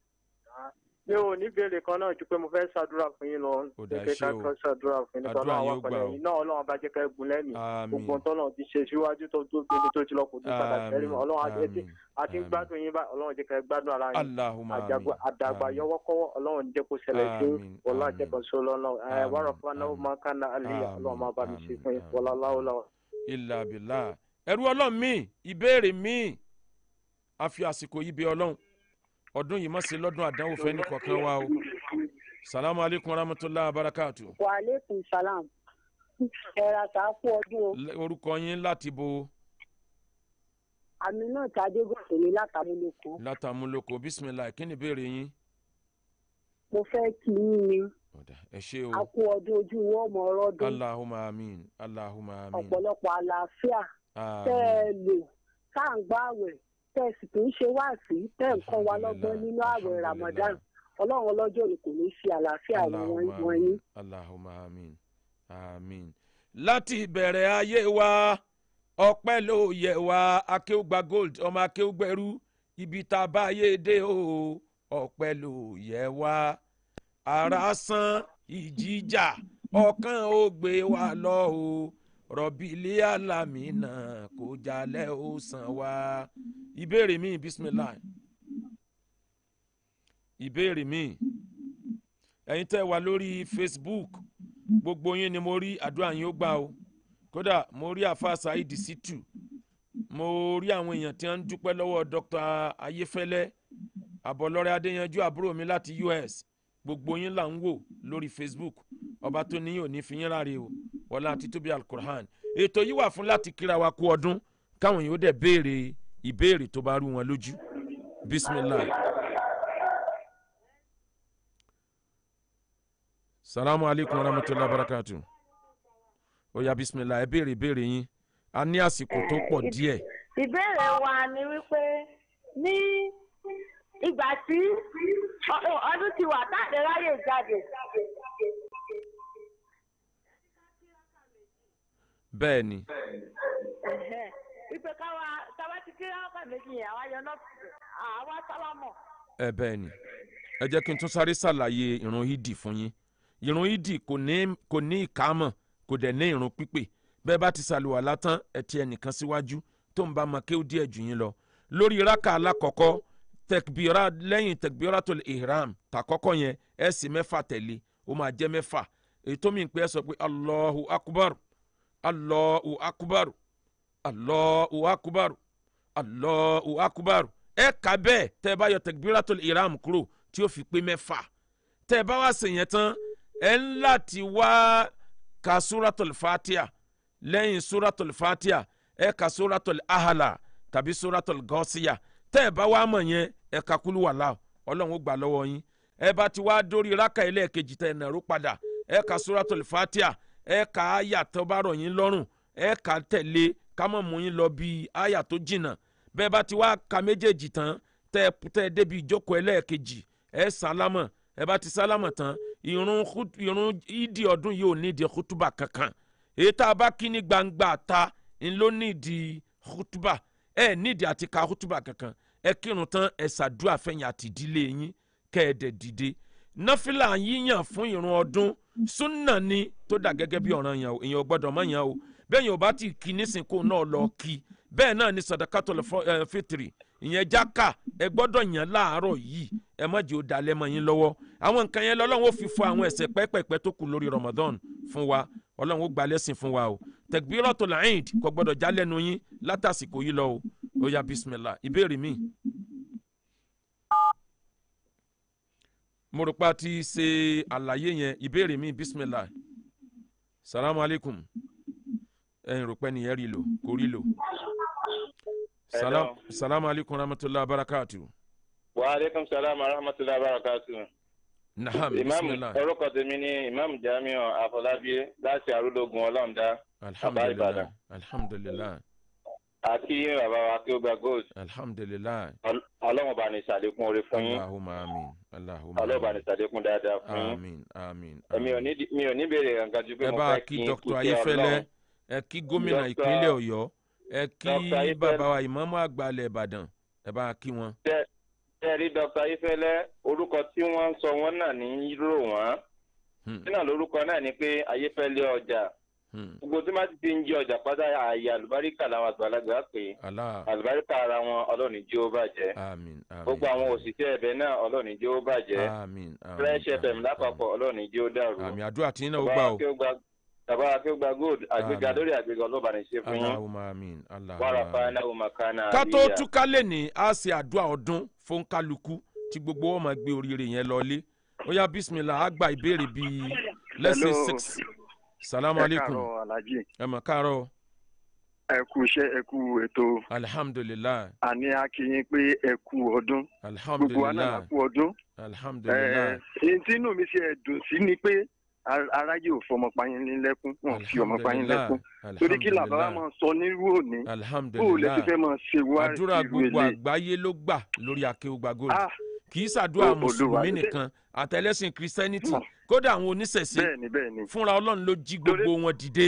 [SPEAKER 2] mi ò ní béèrè kan náà ju pé mo fẹ́ ṣàdúrà fún yín lọ
[SPEAKER 1] Ó dáa,
[SPEAKER 2] pé
[SPEAKER 1] ṣé
[SPEAKER 2] ká
[SPEAKER 1] o.
[SPEAKER 2] kọ́ ṣàdúrà fún yín nípa
[SPEAKER 1] Àdúrà
[SPEAKER 2] ọlọ́run
[SPEAKER 1] yín ó
[SPEAKER 2] àwọn
[SPEAKER 1] gbà
[SPEAKER 2] pẹ̀lẹ́
[SPEAKER 1] o.
[SPEAKER 2] yín náà ọlọ́run bá jẹ́ ká egun lẹ́mìí
[SPEAKER 1] àmín
[SPEAKER 2] gbogbo tọ́lọ́run ti ṣe síwájú tó tó tóbi tó ti lọ kò tún padà sẹ́rí mọ́ ọlọ́run àti ẹtí
[SPEAKER 1] àmín
[SPEAKER 2] àti ń
[SPEAKER 1] àmín.
[SPEAKER 2] gbádùn yín báyìí ọlọ́run jẹ́ ká ẹ gbádùn ara yín
[SPEAKER 1] Allahumma
[SPEAKER 2] àjàgbá
[SPEAKER 1] àmín
[SPEAKER 2] àdàgbà
[SPEAKER 1] àmín.
[SPEAKER 2] yọwọ́kọ́wọ́ ọlọ́run jẹ́ kó ṣẹlẹ̀ sí
[SPEAKER 1] Àmín,
[SPEAKER 2] wọlá
[SPEAKER 1] àmín.
[SPEAKER 2] jẹ́kan sọ lọ́nà ẹ
[SPEAKER 1] Àmín,
[SPEAKER 2] wàrà fún anáwó
[SPEAKER 1] àmín.
[SPEAKER 2] máa ń kánná àlìyá
[SPEAKER 1] Àmín,
[SPEAKER 2] ọlọ́run máa bá mi ṣe
[SPEAKER 1] àmín,
[SPEAKER 2] fún yín
[SPEAKER 1] àmín.
[SPEAKER 2] wọlá láwùlà.
[SPEAKER 1] ilà bìlà ẹrú ọlọ́run mi ìbéèrè mi a fi àsìkò yìí bẹ̀ ọlọ́run ọdún yìí má ṣe lọ́dún àdánwò fẹ́ ní kọ̀ọ̀kan wa o salamu aleykum rahmatulahi abarakatu
[SPEAKER 3] wa aleykum salam ẹ̀rà tá a kú ọdún o
[SPEAKER 1] L- orúkọ yín láti bo
[SPEAKER 3] àmì náà tàdé gòkè ní látàmúlòkọ
[SPEAKER 1] látàmúlòkọ bisimilayi kí ni ìbéèrè yín
[SPEAKER 3] mo fẹ́ kí yín ni
[SPEAKER 1] ọ̀dà ẹ ṣé o
[SPEAKER 3] a kú ọdún ojú wọn ọmọ ọrọdún
[SPEAKER 1] allahumma amin allahumma amin
[SPEAKER 3] ọ̀pọ̀lọpọ̀ àlàáfíà tẹ́ ẹ
[SPEAKER 1] amin
[SPEAKER 3] lò tá à ń gbá àwẹ̀ tẹ́ ẹ sì tún ṣe wáàsí tẹ́ ẹ ń kọ́ wa lọ́gbọ́n nínú àwẹ̀
[SPEAKER 1] Alhamdulillah.
[SPEAKER 3] ramadan ọlọ́run ọlọ́jọ́ ni kò ní ṣe àlàáfíà
[SPEAKER 1] allahumma
[SPEAKER 3] wọ̀nyí
[SPEAKER 1] amin allahumma amin amin láti ìbẹ̀rẹ̀ ayé wa ọpẹ́ ló yẹ wá akéwùgbà gold ọmọ akéwùgbẹ̀rú ibi tá a bá yé dé o ọpẹ́ ló yẹ wá ara san ìjìjà ọkàn ó gbé wa lọ o rọ̀bìlì alámìnà kò jalè ó sàn wá ìbéèrè mi bisimilayi ìbéèrè mi ẹ̀yin tẹ́ wà lórí facebook gbogbo yín ni mo rí àdúrà yín ó gbà o kódà mo rí àfa saheed situ mo rí àwọn èèyàn tí wọ́n ń dúpẹ́ lọ́wọ́ dr ayéfẹ́lẹ́ àbọ̀lọ́rẹ́ adéyanjú àbúrò mi láti us gbogbo yín là ń wò lórí facebook ọba tó ní òní fi yín ráre o wọlá àti tóbi alukur'an ètò yìí wà fún láti kíra wa kú ọdún káwọn yóò dẹ̀ béèrè ìbéèrè tó bá rú wọn lójú bisimilayi. salamu aleykum wa rahmatulahi wa barakatu oya bisimilayi ẹ béèrè ìbéèrè yín a ní àsìkò tó pọ̀ díẹ̀
[SPEAKER 3] ìbéèrè wa ni wípé ní ìgbà tí ọ- ọdún ti wà táàdé ráyè jáde
[SPEAKER 1] bẹ́ẹ̀ ni
[SPEAKER 3] ẹ̀hẹ́, wípé káwa káwa ti kí rákà méjì yẹn àwa yọ náà àwa sálámọ̀.
[SPEAKER 1] ẹ bẹ́ẹ̀ ni ẹ jẹ́ kí n tún sáré ṣàlàyé ìrun ìdì fún yín ìrun ìdì kò ní kò ní ìkámọ̀ kò dẹ̀ ní ìrun pípè bẹ́ẹ̀ bá ti ṣàlùwàlá tán ẹ ti ẹnìkan síwájú tó ń bá ma kéwú díẹ̀ jù yín lọ lórí rákà alákọ̀ọ́kọ́ tẹkbíra lẹ́yìn tẹkbíra tó lè ihram tàkọ́kọ́ yẹn ẹ sì mẹ́fà tẹ̀lé ó máa jẹ́ mẹ́fà èyí tó mi pé ẹ sọ pé allahu akubar allahu akubar allahu akubar allahu akubar ẹ kà bẹ́ẹ̀ tẹ́ ẹ bá yọ tẹkbíra tó lè ihram kúrò tí ó fi pé mẹ́fà tẹ́ ẹ bá wá sèyẹn tán ẹ ń láti wá ka suratul fatiha lẹ́yìn suratul fatiha ẹ ka suratul ahala tàbí suratul gọ́síyà tẹ́ ẹ bá wá mọ̀ yẹn ẹ ka kúlú wàhálà ọlọ́run ó gbà lọ́wọ́ yín ẹ bá ti wá dórí rákà ẹlẹ́ẹ̀kejì tẹ́ ẹ nàró padà ẹ ka suratul fatiha ẹ ka àyà tó bá rọ̀ yín lọ́rùn ẹ ka tẹ̀lé ká mọ̀ mú yín lọ bí àyà tó jìnnà bẹ́ẹ̀ bá ti wá ka méjèèjì tán tẹ́ ẹ tẹ́ ẹ débi ìjókòó ẹlẹ́ẹ̀kejì ẹ sálámọ̀ ẹ bá ti sálámọ̀ tán ìrun khut- ìrun ìdí ọdún yìí ò nídìí kútùbà kankan èyí tá a bá kí ní gbangba ta ń ló nídìí kútùbà ẹ nídìí àti ka kútùbà kankan ẹ kírun tán ẹ ṣàdúrà fẹ̀yìn àti ìdílé yín kẹ́ ẹ dẹ̀ dìde náfìlà yíyàn fún ìrun ọdún súnà ni tó dà gẹ́gẹ́ bí ọ̀ràn yẹn o èèyàn ò gbọ́dọ̀ mọ̀ yẹn o bẹ́ẹ̀ yẹn ò bá ti kí nísìnkú náà lọ kí bẹ́ẹ̀ náà ni sadakato fitiri ìyẹn jáka ẹ gbọ́dọ̀ yàn láàárọ̀ yìí ẹ má jẹ́ ó dalẹ̀ mọ́ yín lọ́wọ́ àwọn nǹkan yẹn lọ́lọ́run ó fi fọ àwọn ẹ̀ṣẹ̀ pẹ́pẹ́pẹ́ tó kù lórí Ramadan fún wa ọlọ́run ó gba lẹ́sìn fún wa o Takbiratul Eid kò gbọ́dọ̀ já lẹ́nu yín látàsìkò yìí lọ o ó yá bismillah ìbéèrè mi. mo rò pé a ti ṣe àlàyé yẹn ìbéèrè mi bismillah salamu aleykum ẹ̀yin rò pé nìyẹn rí lò kò rí lò. salam salamu aleykum rahmatulah barakatu.
[SPEAKER 4] wa aleykum salaam wa rahmatulah barakatu.
[SPEAKER 1] naham
[SPEAKER 4] imam
[SPEAKER 1] bismillah
[SPEAKER 4] orúkọ tèmi ni imam jamiu afọlábí láti arúlógún ọlọ́ọ̀dá
[SPEAKER 1] alhamdulilah
[SPEAKER 4] Ìbàdàn.
[SPEAKER 1] alhamdulilah
[SPEAKER 4] àti bàbá wa kí ó gba gold
[SPEAKER 1] alhamdulilah
[SPEAKER 4] Ọl- ọlọ́run bá ní ìsàlékún orí fún yín
[SPEAKER 1] allahumma amin allahumma
[SPEAKER 4] ọlọ́run bá ní ìsàlékún dáadáa fún yín
[SPEAKER 1] amin amin
[SPEAKER 4] èmi ò ní mi ò ní béèrè kankan ju pé
[SPEAKER 1] ẹ
[SPEAKER 4] mo
[SPEAKER 1] bá
[SPEAKER 4] fẹ́
[SPEAKER 1] kí
[SPEAKER 4] kí n
[SPEAKER 1] dr
[SPEAKER 4] kú sí
[SPEAKER 1] ayéfẹ́lẹ́
[SPEAKER 4] ọlọ́run
[SPEAKER 1] ẹ kí gómìnà
[SPEAKER 4] Dr.
[SPEAKER 1] ìpínlẹ̀ ọ̀yọ́ ẹ kí
[SPEAKER 4] Dr. Ayéfẹ́lẹ́.
[SPEAKER 1] bàbá wa ìmáàmù àgbà ilẹ̀ ìbàdàn ẹ bá kí wọn.
[SPEAKER 4] ṣe rí dr ayéfẹ́lẹ́ orúkọ tí wọ́n ń sọ wọ́n náà ní rò wọ́n
[SPEAKER 1] Hmm,
[SPEAKER 4] nínú lórúkọ náà ni pé ayéfẹ́lẹ́ ọjà
[SPEAKER 1] hmm.
[SPEAKER 4] gbogbo tí wọ́n ti ti ń jí ọjà pátá ààyè àlùbáríkà làwọn àgbàlagbà pé
[SPEAKER 1] allah
[SPEAKER 4] àlùbáríkà ara wọn ọlọ́ọ̀ni jí ó bàjẹ́
[SPEAKER 1] amin amin
[SPEAKER 4] gbogbo àwọn òṣìṣẹ́ ẹ̀bẹ̀ náà ọlọ́ọ̀ni jí ó bàjẹ́
[SPEAKER 1] amin amin
[SPEAKER 4] fresh fm
[SPEAKER 1] amin,
[SPEAKER 4] lápapọ̀ ọlọ́ọ̀ni jí ó dàrú
[SPEAKER 1] amin àmì àdúrà tí yín náà ó gbà
[SPEAKER 4] bàbá
[SPEAKER 1] o
[SPEAKER 4] kí ó gba bàbá kí ó gba gold àgbéga
[SPEAKER 1] Àmín.
[SPEAKER 4] lórí àgbéga ọlọ́ba ní ṣe fún yín
[SPEAKER 1] allahumma amin
[SPEAKER 4] wàrà
[SPEAKER 1] allahumma
[SPEAKER 4] fáná òmàkánà
[SPEAKER 1] ká tó
[SPEAKER 4] àlíyà
[SPEAKER 1] túká lè ní a ṣe àdúrà ọdún fún kálukú tí gbogbo wọn máa gbé oríire yẹn lọlé ó yá bismillah á gba ìbéèrè bíi let's say
[SPEAKER 2] Hello.
[SPEAKER 1] six salamu
[SPEAKER 2] ẹ
[SPEAKER 1] aleykum
[SPEAKER 2] káàárọ̀ alhaji
[SPEAKER 1] ẹ mọ̀ káàárọ̀
[SPEAKER 2] ẹ kú iṣẹ́ ẹ kú ètò
[SPEAKER 1] alhamdulilayi
[SPEAKER 2] àní akínyìn pé ẹ kú ọdún gbogbo wa náà la
[SPEAKER 1] alhamdulilayi
[SPEAKER 2] kú ọdún.
[SPEAKER 1] alhamdulilayi
[SPEAKER 2] èyí tí inú mi ṣe ẹ̀dùn sí ni pé ar- aráyé ò fọmọ payín ní lẹ́kún wọn ò fi ọmọ payín lẹ́kún torí kí làbá wa máa sọ nírú òní bó o lè ti
[SPEAKER 1] alhamdulilayi
[SPEAKER 2] fẹ́ máa ṣe wá
[SPEAKER 1] àdúrà
[SPEAKER 2] irú
[SPEAKER 1] gbogbo
[SPEAKER 2] ilé.
[SPEAKER 1] àgbáyé ló gbà lórí akéwùgbà gold
[SPEAKER 2] Ah,
[SPEAKER 1] kì í ṣàdúrà
[SPEAKER 2] Olúwa,
[SPEAKER 1] mùsùlùmí
[SPEAKER 2] ṣe-
[SPEAKER 1] nìkan àtẹlẹsìn christianity
[SPEAKER 2] Hmm.
[SPEAKER 1] kódà àwọn oníṣẹ̀ṣe
[SPEAKER 2] bẹ́ẹ̀ ni bẹ́ẹ̀ ni
[SPEAKER 1] fúnra ọlọ́run ló jí gbogbo wọn dìde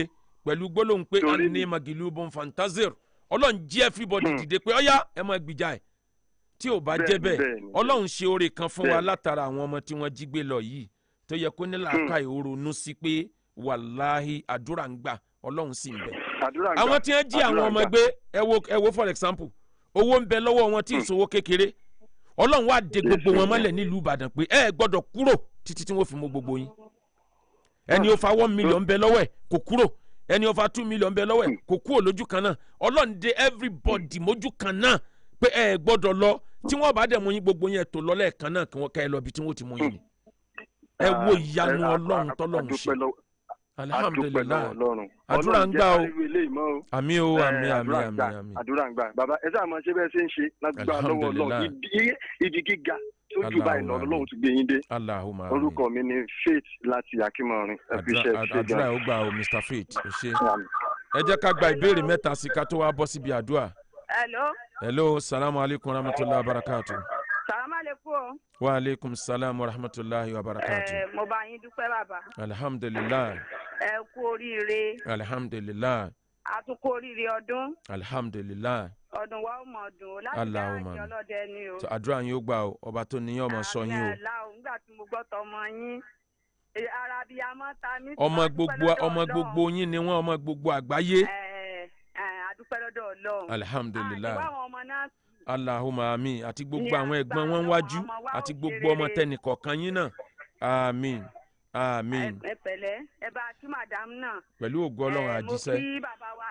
[SPEAKER 1] pẹ̀lú gbólóhùn pé
[SPEAKER 2] Torí-
[SPEAKER 1] anni magilubun fantazir ọlọ́run jí everybody dìde pé ọ̀yá ẹ máa gbìjà ẹ̀ tí ò bá jẹ́
[SPEAKER 2] Bẹ́ẹ̀ni,
[SPEAKER 1] bẹ́ẹ̀
[SPEAKER 2] bẹ́ẹ̀ni,
[SPEAKER 1] ọlọ́run ṣe oore kan fún wa
[SPEAKER 2] Bẹ́ẹ̀ni.
[SPEAKER 1] látara àwọn ọmọ tí wọ́n jí gbé lọ yìí tó yẹ kó ní làákàyè ó ronú sí pé wàláhì àdúrà ń gbà ọlọ́run sì ń bẹ
[SPEAKER 2] àdúrà ń gbà
[SPEAKER 1] àwọn tí wọ́n jí àwọn
[SPEAKER 2] àdúrà ń
[SPEAKER 1] ọmọ
[SPEAKER 2] gbà.
[SPEAKER 1] gbé ẹ wo ẹ wo for example owó ń bẹ lọ́wọ́ wọn tí ìṣòwò kékeré ọlọ́run wá de gbogbo wọn mọ́lẹ̀ nílùú ìbàdàn pé ẹ gbọ́dọ̀ kúrò títí tí wọ́n fi mú gbogbo yín ẹni ó fa one million bẹ lọ́wọ́ ẹ̀ kò kúrò ẹni ó fa two million bẹ lọ́wọ́ ẹ̀ kò kúrò lójú kan náà ọlọ́run de everybody mójú kan náà pé ẹ gbọ́dọ̀ lọ tí wọ́n bá dẹ̀ mú yín gbogbo yẹn tó lọ lẹ́ẹ̀kan náà kí wọ́n ká ẹ lọ bí tí wọ́n ti mú yín ni ẹ wo ìyanu
[SPEAKER 2] Ah, a-
[SPEAKER 1] ọlọ́run
[SPEAKER 2] a-
[SPEAKER 1] tọ́lọ́run
[SPEAKER 2] adúpẹ́
[SPEAKER 1] ṣe
[SPEAKER 2] lọ́wọ́- adúpẹ́
[SPEAKER 1] alihamudulilayi
[SPEAKER 2] lọ́wọ́ ọlọ́run
[SPEAKER 1] Àdúrà ń
[SPEAKER 2] Ọlọ́run
[SPEAKER 1] gbà o.
[SPEAKER 2] jẹ́ ká rí ilé ìmọ̀ o.
[SPEAKER 1] àmì o
[SPEAKER 2] Eh,
[SPEAKER 1] àmì àmì
[SPEAKER 2] àdúrà ń
[SPEAKER 1] àmì
[SPEAKER 2] gbà,
[SPEAKER 1] àmì
[SPEAKER 2] àdúrà ń gbà bàbá ẹ sáà máa ṣe bẹ́ẹ̀ ṣe ń ṣe lágbà lọ́wọ́ ọlọ́run
[SPEAKER 1] Alhamdulillah.
[SPEAKER 2] Ibi- ibi gíga tó jù báyìí lọ
[SPEAKER 1] Allahumma
[SPEAKER 2] ọlọ́run ti gbé yín dé
[SPEAKER 1] alahuma
[SPEAKER 2] orúkọ mi ni faith láti akínmọrin ẹ fi iṣẹ́ ṣe
[SPEAKER 1] àdúrà
[SPEAKER 2] gan.
[SPEAKER 1] ó gbà o mr faith ẹ ṣe
[SPEAKER 2] Àmín.
[SPEAKER 1] ẹ jẹ́ ká gba ìbéèrè mẹ́ta sí ká tó wá bọ́ síbi àdúrà
[SPEAKER 3] hello
[SPEAKER 1] hello salamu alaykum rahmatulahi wa barakatu
[SPEAKER 3] salamu aleykum o.
[SPEAKER 1] wa aleykum salam wa rahmatulahi wa barakatu
[SPEAKER 3] ẹ mo bá yín dúpẹ́ bàbá
[SPEAKER 1] alhamdulilayi
[SPEAKER 3] ẹ kú oríire
[SPEAKER 1] alhamdulilayi
[SPEAKER 3] a tún kú oríire ọdún
[SPEAKER 1] alhamdulilayi
[SPEAKER 3] ọdún wa ó mọ̀ ọdún o láti
[SPEAKER 1] Allahumma
[SPEAKER 3] dáhàjì ọlọ́dẹ ni o.
[SPEAKER 1] tó àdúrà yín ó gbà o ọba tó níyàn ọmọ sọ yín o
[SPEAKER 3] àmì àlá o nígbà tí mo gbọ́ tọmọ yín Eh, ara bíi amọ́ ta mí. tí
[SPEAKER 1] ọmọ
[SPEAKER 3] wọ́n dúpẹ́
[SPEAKER 1] gbogbo
[SPEAKER 3] lọ́dọ̀
[SPEAKER 1] ọmọ
[SPEAKER 3] Ọlọ́run.
[SPEAKER 1] gbogbo yín ni wọ́n ọmọ gbogbo àgbáyé
[SPEAKER 3] Ẹ, ẹ, a dúpẹ́ lọ́dọ̀ ọlọ́run.
[SPEAKER 1] alhamdulilayi
[SPEAKER 3] àti báwọn ọmọ náà
[SPEAKER 1] alahuma ami àti gbogbo
[SPEAKER 3] Ní
[SPEAKER 1] àwọn ẹ̀gbọ́n
[SPEAKER 3] agbára
[SPEAKER 1] wọn wájú
[SPEAKER 3] Ọlọ́run, ọmọ wa
[SPEAKER 1] àti
[SPEAKER 3] ó
[SPEAKER 1] gbogbo
[SPEAKER 3] ṣe
[SPEAKER 1] ọmọ
[SPEAKER 3] rere.
[SPEAKER 1] tẹnìkọ̀ọ̀kan yín náà amin amin
[SPEAKER 3] ẹ pẹ̀lẹ́ ẹ bá kí madam náà.
[SPEAKER 1] pẹ̀lú ògo ọlọ́run
[SPEAKER 3] Ẹ, mo
[SPEAKER 1] àjíṣẹ́
[SPEAKER 3] kí bàbá wa.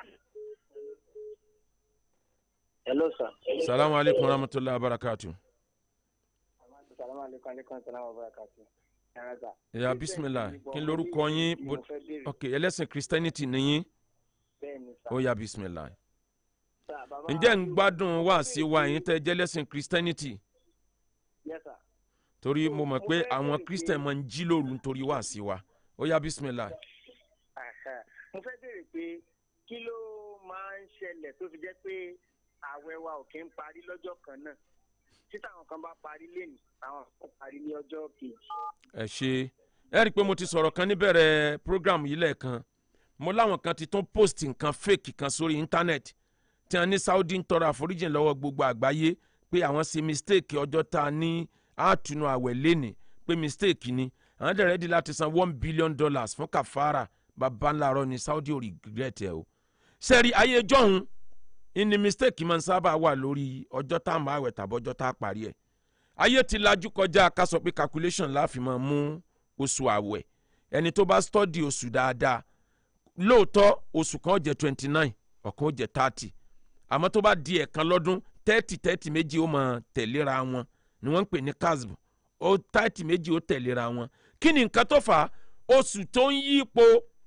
[SPEAKER 5] hello sir.
[SPEAKER 1] salamu alaykum rahmatulahi wa barakatu.
[SPEAKER 5] salamu aleykum aleykum salaam wa barakatu. yàrá sà.
[SPEAKER 1] ya bisimilah kí n lorúkọ yín
[SPEAKER 5] mo
[SPEAKER 1] bó-
[SPEAKER 5] fẹ́ béèrè
[SPEAKER 1] ok ẹlẹ́sìn christianity nìyín
[SPEAKER 5] bẹ́ẹ̀ ni sà.
[SPEAKER 1] ó ya bisimilah.
[SPEAKER 5] Sà, bàbá
[SPEAKER 1] ǹjẹ́ ń gbádùn wá sí wa yín tẹ́ jẹ́ lẹ́sìn christianity
[SPEAKER 5] yes sir.
[SPEAKER 1] torí mo mọ̀
[SPEAKER 5] Mo
[SPEAKER 1] pé
[SPEAKER 5] fẹ́
[SPEAKER 1] àwọn
[SPEAKER 5] béèrè
[SPEAKER 1] christian
[SPEAKER 5] pé-
[SPEAKER 1] máa ń jí lóru nítorí wá sí wa ó ya bisimilah.
[SPEAKER 5] Ẹ̀hẹ̀. mo fẹ́ béèrè pé kí ló máa ń ṣẹlẹ̀ tó fi jẹ́ pé ààwẹ̀ wa ò kí ń parí lọ́jọ́ kan náà tí táwọn kan bá parí lénìí àwọn kan parí ní ọjọ́ kejì.
[SPEAKER 1] ẹ ṣe ẹ rí i pé mo ti sọ̀rọ̀ kan níbẹ̀rẹ̀ program yìí lẹ́ẹ̀kan mo láwọn kan ti tún post nǹkan fake kan sórí internet tí wọ́n ní saudi ń tọrọ àforíjì lọ́wọ́ gbogbo àgbáyé pé àwọn ṣe mistake ọjọ́ tá a ní àtúnú àwẹ̀ lẹ́nì pé mistake ni àwọn dẹ̀ rẹ́dí láti san one billion dollars fún kàfàrà bàbá ńlá rọ ni saudi ò regret ẹ o sẹ́rí ayé jọ̀hún ìní mistake máa ń sábà wà lórí ọjọ́ tá a máa wẹ̀ tàbọ́jọ́ tá a parí ẹ̀ ayé ti lajú kọjá ká sọ pé calculation láàfin máa mú oṣù àwẹ̀ ẹni tó bá study oṣù dáadáa lóòótọ́ oṣù kan ó jẹ́ twenty nine ọ̀kan ó jẹ́ thirty àmọ́ tó bá di ẹ̀kan lọ́dún thirty thirty méjì ó máa tẹ̀léra wọn ni wọ́n ń pè ní casb ó thirty méjì ó tẹ̀léra wọn kí ni nǹkan tó fà á oṣù tó ń yípo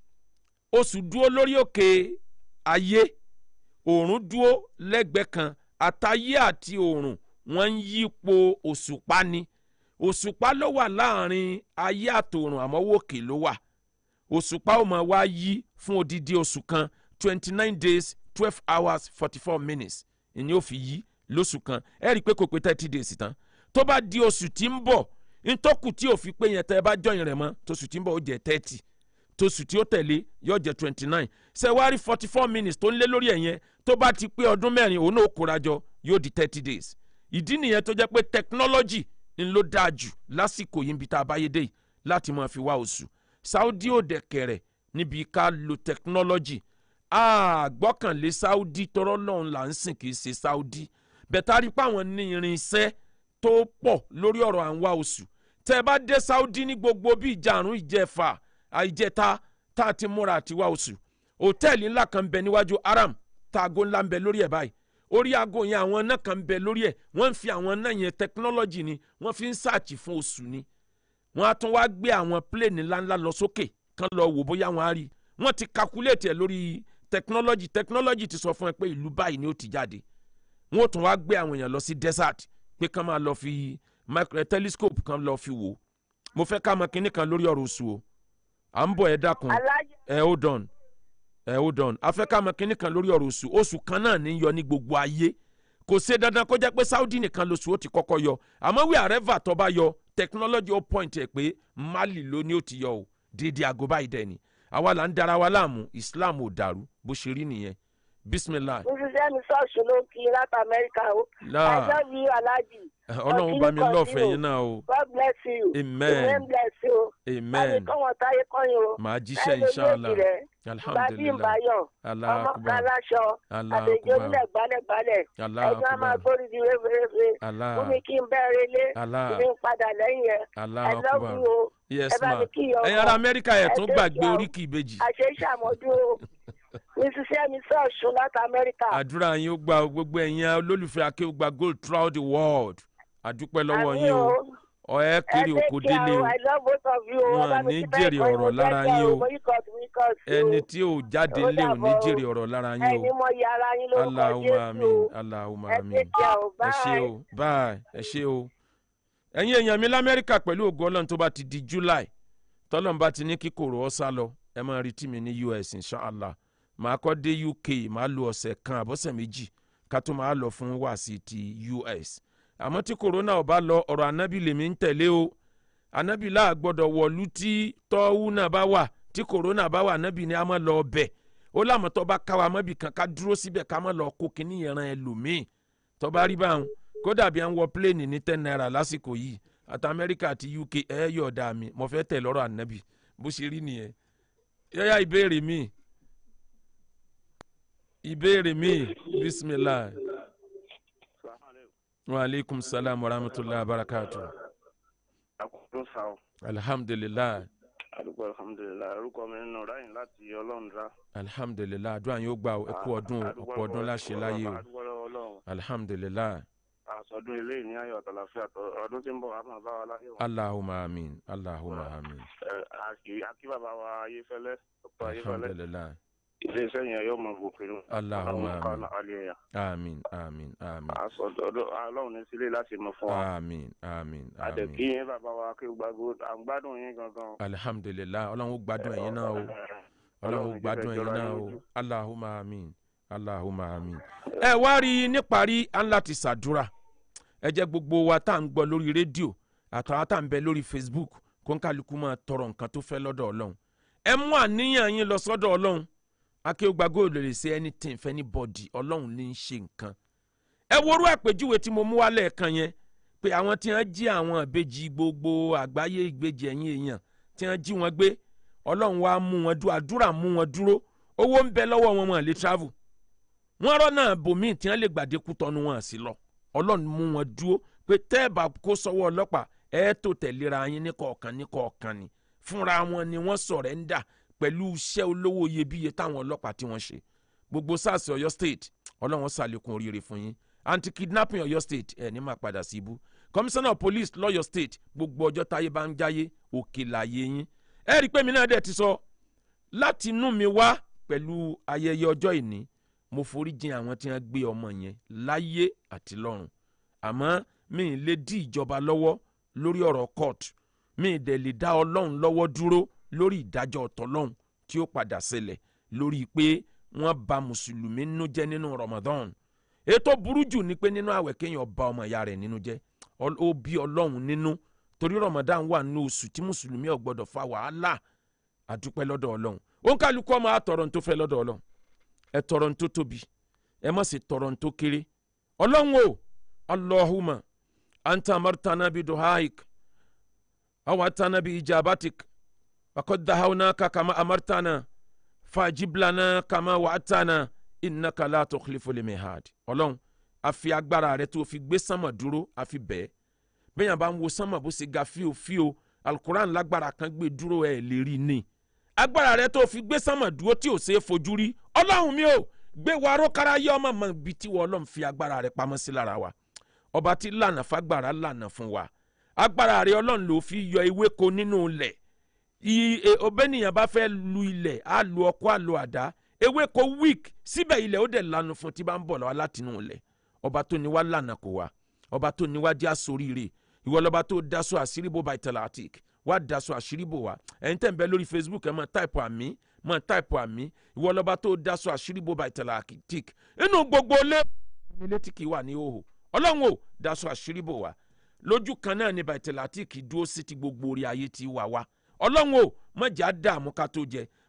[SPEAKER 1] oṣù dúró lórí òkè ayé òòrùn dúró lẹ́gbẹ̀ẹ́ kan àtayé àti òòrùn wọ́n ń yípo òṣùpá ni òṣùpá ló wà láàrin ayé àtòòrùn àmọ́ wòkè ló wà òṣùpá ó máa wá yí fún odidi oṣù kan twenty nine days twelve hours forty four minutes ìní ò fi yí lóṣù kan ẹ rí i pé kò pé thirty days tán tó bá di oṣù tí ń bọ̀ ntọ́kù tí ò fi pé yẹn tẹ́ ẹ bá jọyìn rẹ̀ mọ́ tóṣù tí ń bọ̀ ó jẹ́ thirty tóṣù tí ó tẹ̀lé yóò jẹ́ twenty nine ṣẹ̀wárí forty four minutes tó ń lé lórí ẹ̀ yẹn tó bá ti pé ọdún mẹ́rin òun náà kóra jọ yóò di thirty days ìdí nìyẹn tó jẹ́ pé technology ń ló dáa jù lásìkò yìí níbi tá a bá yé dé yìí láti máa fi wá oṣù saudi ò dẹ̀ kẹ̀rẹ̀ níbi ká lo technology àgbọ́kànlé saudi tọrọ lọ́hùn là ń sìn kì í ṣe saudi bẹ̀tà rí i pé àwọn ní irinṣẹ́ tó pọ̀ lórí ọ̀rọ̀ à ń wá oṣù tẹ́ ẹ bá dé saudi ní gbogbo bí ìjàrún ìjẹfà àìjẹta tá a ti múra àti wá oṣù hòtẹ́ẹ̀lì ńlá kan ń bẹ níwájú aram tá aago ńlá ń bẹ lórí ẹ̀ báyìí orí aago yẹn àwọn náà kan ń bẹ lórí ẹ̀ wọ́n ń fi àwọn náà yẹn technology ni wọ́n fi ń sáàchì fún oṣù ni wọ́n á tún wá gbé àwọn plane ńláńlá lọ sókè kán lọ wò bóyá wọ́n á rí wọ́n ti calculate ẹ̀ lórí technology technology ti sọ fún ẹ pé ìlú báyìí ni ó ti jáde wọ́n ó tún wá gbé àwọn èèyàn lọ sí desert pé kán máa lọ fi micro telescope kan lọ fi wò mo fẹ́ ká mọ kinní kan lórí ọ̀rọ̀ oṣù o à ń bọ̀ ẹ dákun
[SPEAKER 3] alájẹ
[SPEAKER 1] ẹ hold on ẹ hold on a fẹ́ ká mọ kinní kan lórí ọ̀rọ̀ oṣù oṣù kan náà ní yọ ní gbogbo ayé kò ṣe dandan kó jẹ́ pé saudi nìkan lóṣù ó ti kọ́kọ́ yọ àmọ́ wí àrẹ́fà tó bá yọ technology ó point ẹ̀ pé mali ló ní ó ti yọ o dédé aago báyìí dẹ̀ ni àwa là ń dara wa láàmú islam ò dàrú bó ṣe rí nìyẹn bisimilah
[SPEAKER 3] mrs emi ṣọ́ọ̀ṣì ló kí i láti amẹ́ríkà o.
[SPEAKER 1] láà
[SPEAKER 3] i love you alhaji.
[SPEAKER 1] ọlọ́run bá mi lọ́ọ̀fẹ́ yín náà o
[SPEAKER 3] god bless you.
[SPEAKER 1] amen
[SPEAKER 3] amen bless you.
[SPEAKER 1] amen
[SPEAKER 3] àbí kọ́wọ́n táyé kọ́yìn o.
[SPEAKER 1] màá jíṣẹ́ inshallah
[SPEAKER 3] bàbí
[SPEAKER 1] alhamdulilah
[SPEAKER 3] ìbáyọ̀
[SPEAKER 1] allah
[SPEAKER 3] ọmọ
[SPEAKER 1] akubar
[SPEAKER 3] kan láṣọ
[SPEAKER 1] allah
[SPEAKER 3] àbèjì
[SPEAKER 1] akubar
[SPEAKER 3] onílẹ̀ gbálẹ̀gbálẹ̀
[SPEAKER 1] allah
[SPEAKER 3] ẹ̀gbọ́n a máa
[SPEAKER 1] akubar
[SPEAKER 3] gbórí di réferéfe
[SPEAKER 1] allah
[SPEAKER 3] fún mi kí n bẹ́ẹ̀rẹ̀ lé
[SPEAKER 1] allah
[SPEAKER 3] kí n padà lẹ́yìn ẹ̀
[SPEAKER 1] allah
[SPEAKER 3] i love
[SPEAKER 1] akubar
[SPEAKER 3] you o
[SPEAKER 1] yes
[SPEAKER 3] ẹ bá
[SPEAKER 1] ma
[SPEAKER 3] mi kí ìyá
[SPEAKER 1] ẹ̀yin ará
[SPEAKER 3] ọkọ
[SPEAKER 1] amẹ́ríkà ẹ̀ tún
[SPEAKER 3] ẹ
[SPEAKER 1] gbàgbé
[SPEAKER 3] take care o.
[SPEAKER 1] oríkì ìbejì
[SPEAKER 3] àṣẹ ìṣàmọ́dún o mrs emi ṣọ́ọ̀ṣì láti amẹ́ríkà
[SPEAKER 1] àdúrà yín ó gba gbogbo ẹ̀yin olólùfẹ́ akéwùgbà gold throughout the world àdúpẹ́ lọ́wọ́
[SPEAKER 3] Àmín
[SPEAKER 1] yín o
[SPEAKER 3] o.
[SPEAKER 1] ọ̀ ẹ́ kiri
[SPEAKER 3] ẹ
[SPEAKER 1] òkò
[SPEAKER 3] take care
[SPEAKER 1] délé
[SPEAKER 3] o
[SPEAKER 1] o
[SPEAKER 3] i love both of you o
[SPEAKER 1] Wọn
[SPEAKER 3] ẹ bá mi
[SPEAKER 1] ní
[SPEAKER 3] kí bẹ́ẹ̀
[SPEAKER 1] jèrè
[SPEAKER 3] kọ́
[SPEAKER 1] ọ̀rọ̀
[SPEAKER 3] ìwọ
[SPEAKER 1] lára
[SPEAKER 3] jẹ́jẹ́
[SPEAKER 1] yín o.
[SPEAKER 3] o boycott boycott o
[SPEAKER 1] ẹni tí ò jáde
[SPEAKER 3] Ó
[SPEAKER 1] lé ò ní
[SPEAKER 3] dàbọ̀ o.
[SPEAKER 1] jèrè ọ̀rọ̀ lára yín
[SPEAKER 3] ẹni
[SPEAKER 1] o
[SPEAKER 3] mọ iye ara yín lórúkọ
[SPEAKER 1] aláhùnmá
[SPEAKER 3] jésù
[SPEAKER 1] àmín
[SPEAKER 3] o
[SPEAKER 1] aláhùnmá
[SPEAKER 3] ẹ
[SPEAKER 1] àmín
[SPEAKER 3] take care o
[SPEAKER 1] ẹ ṣé
[SPEAKER 3] bye.
[SPEAKER 1] o bye ẹ ṣé o ẹ̀yin èèyàn mi lamẹ́ríkà pẹ̀lú ògo ọlọ́run tó bá ti di july tọ́lọ́run bá ti ní kí kòrò ọ́ sá lọ ẹ máa retí mi ní us inshallah màá kọ́ dé uk màá lo ọ̀sẹ̀ kan àbọ̀sẹ̀ méjì ká tó máa lọ fún wàásì ti us àmọ́ tí kòrónà ò bá lọ ọ̀rọ̀ anábì lèmi ń tẹ̀lé o anábì láà gbọ́dọ̀ wọ̀lú tí tọ́wú náà bá wà tí kòrónà bá wà anábì ni a máa lọ ọbẹ̀ ó lámọ̀ tó bá káwa mọ́bì kan ká dúró síbẹ̀ ká má lọ kó kínní yẹn ran ẹlòmíì tó bá rí báwọn kódà bí à ń wọ pléènì ní ten naira lásìkò yìí àti amẹ́ríkà àti uk ẹ yọ̀ọ̀dà mi mo fẹ́ tẹ̀ lọ́rọ̀ ànábì bó ṣe rí nìyẹn yẹ́yà ìbéèrè mi ìbéèrè mi bisimilah wa aleykum salaam wa rahmatulah wa barakatu
[SPEAKER 6] àkókò sá o
[SPEAKER 1] alhamdulilah
[SPEAKER 6] àdúgbò alhamdulilayi orúkọ mi nínú ráyìn láti ọlọ́run
[SPEAKER 1] alhamdulilah àdúrà yóò gbà ẹ kú ọdún o, ọ̀pọ̀ ọdún láṣẹ láyé o
[SPEAKER 6] àdúgbò lọ́wọ́ ọlọ́run
[SPEAKER 1] alhamdulilah
[SPEAKER 6] àsọdún ilé ní ayọ̀ àtàlàfíà tó ọdún tí ń bọ̀ wá máa bá wa láyé o.
[SPEAKER 1] allahumma amin allahumma amin
[SPEAKER 6] Ẹ, àkì- àkí bàbá wa ayéfẹ́lẹ́ dr ayéfẹ́lẹ́
[SPEAKER 1] alhamdulilah
[SPEAKER 6] ilé iṣẹ́ yẹn yóò mọ gòkè nù.
[SPEAKER 1] Allahumma
[SPEAKER 6] Ọlọ́run ká
[SPEAKER 1] amin.
[SPEAKER 6] alẹ́ yà.
[SPEAKER 1] amin amin amin
[SPEAKER 6] àsọdún ọlọ́run ní sílé láti mọ fún wa.
[SPEAKER 1] amin amin
[SPEAKER 6] àdẹ̀kí
[SPEAKER 1] amin
[SPEAKER 6] yín bàbá wa kí gbàgbó à ń gbádùn yín gangan.
[SPEAKER 1] alhamdulilah ọlọ́run ó gbádùn ẹ̀yin náà o ọlọ́run ó gbádùn ẹ̀yin náà o allahumma amin allahumma amin. ẹ wá rí i níparí à ń láti ṣàdúrà ẹ jẹ́ gbogbo wa tá à ń gbọ́ lórí rédíò àtàwọn tá à ń bẹ lórí facebook kó ń kálukú máa tọrọ nǹkan tó fẹ́ lọ́dọ̀ ọlọ́run ẹ mú àníyàn yín lọ sọ́dọ̀ ọlọ́run akéwògbà góòlù lè ṣe anything fẹ́ ní bọ́dì ọlọ́run ní í ṣe nǹkan ẹ worú àpèjúwe tí mo mú wá lẹ́ẹ̀kan yẹn pé àwọn tí wọ́n jí àwọn ìbejì gbogbo àgbáyé ìgbèjì ẹ̀yìn èèyàn tí wọ́n jí wọn gbé ọlọ́run wá mú wọn dúró àdúrà mú wọn dúró owó ń bẹ lọ́wọ́ wọn wọn lè travel wọ́n rọ́nà bòmíì tí wọ́n lè gbàdé kú tọ́nu wọn sí lọ ọlọ́run mú wọn dúró pé tẹ́ ẹ bá kó sọ́wọ́ ọlọ́pàá ẹ tó tẹ̀léra yín ní kọ̀ọ̀kan ní kọ̀ọ̀kan ni fúnra wọn ni wọ́n sọ̀rẹ́ńdà pẹ̀lú iṣẹ́ olówó iyebíye táwọn ọlọ́pàá tí wọ́n ṣe gbogbo sars ọ̀yọ́ state ọlọ́run ṣàlékún oríire fún yín anti kidnapping ọ̀yọ́ state ẹ̀ ní máa padà sí ibú commissioner of police lọ́yọ̀ state gbogbo ọjọ́ táyé bá ń jáyé òkè láyé yín ẹ rí i pé mi náà dẹ̀ ti sọ láti inú mi wá pẹ̀lú ayẹyẹ ọjọ́ ìní mo forí jìn àwọn tí wọ́n gbé ọmọ yẹn láyé àti lọ́run àmọ́ mi ì lè dí ìjọba lọ́wọ́ lórí ọ̀rọ̀ court mi ì dẹ̀ lè dá ọlọ́run lọ́wọ́ dúró lórí ìdájọ́ ọ̀tọ̀lọ́run tí ó padà ṣẹlẹ̀ lórí pé wọ́n ba mùsùlùmí nínú jẹ́ nínú ramadan ètò burú jù ni pé nínú àwẹ̀ kéèyàn ba ọmọ ìyá rẹ̀ nínú jẹ́ Ọl- ó bí ọlọ́run nínú torí ramadan wà nínú oṣù tí mùsùlùmí ò gbọ́dọ̀ fa wàhálà àdúpẹ́ lọ́dọ̀ ọlọ́run ó ń kálukú ọmọ àtọ̀rọ̀ tó fẹ́ lọ́dọ̀ ọlọ́run ẹ tọrọ tó tóbi ẹ má sì tọrọ tó kéré ọlọ́run o allahumma anta amartana bi duhaik awatana bi ijabatik wakad dahawnaka kama amartana fajib lana kama wa'atana innaka la tukhlifu limihad ọlọ́run a fi agbára rẹ tó fi gbé sánmọ̀ dúró a fi bẹ́ẹ̀ bẹ́yàn bá ń wo sánmọ̀ bó ṣe ga fíofío alukuran lágbára kan gbé dúró ẹ̀ lè rí ni agbára rẹ tó fi gbé sánmọ̀ dúró tí ò ṣeé fojú rí ọlọ́run mi ò gbé wa rókára yé ọmọ mọ ibi tí wọ́n ọlọ́run fi agbára rẹ pamọ́ sí lára wa ọba tí lànà fagbára lànà fún wa agbára rẹ ọlọ́run ló fi yọ ewéko nínú ilẹ̀ ọbẹ̀nìyàn bá fẹ́ lu ilẹ̀ á lu ọkọ́ á lu àdá ewéko weak síbẹ̀ ilẹ̀ ó dẹ̀ lanu fún tí bá ń bọ̀ lọ́wọ́ látinú ilẹ̀ ọba tó ní wá lànà kó wa ọba tó ní wá jẹ́ àsoríire ìwọ lọ́ba tó daṣọ àṣírí bó baitalatik wá daṣọ àṣírí bò wá ẹ̀yin tẹ̀ ń bẹ lórí facebook ẹ̀ mọ̀ táìpù àmì mọ̀ táìpù àmì ìwọ lọ́ba tó daṣọ àṣírí bó baitalatik inú gbogbo ilé ilé tí kì í wà ní òhò ọlọ́run ò daṣọ àṣírí bò wá lójú kan náà ni baitalatik dúró sí ti gbogbo orí ayé ti wà wá ọlọ́run ò mọ̀jà dààmú ká tó jẹ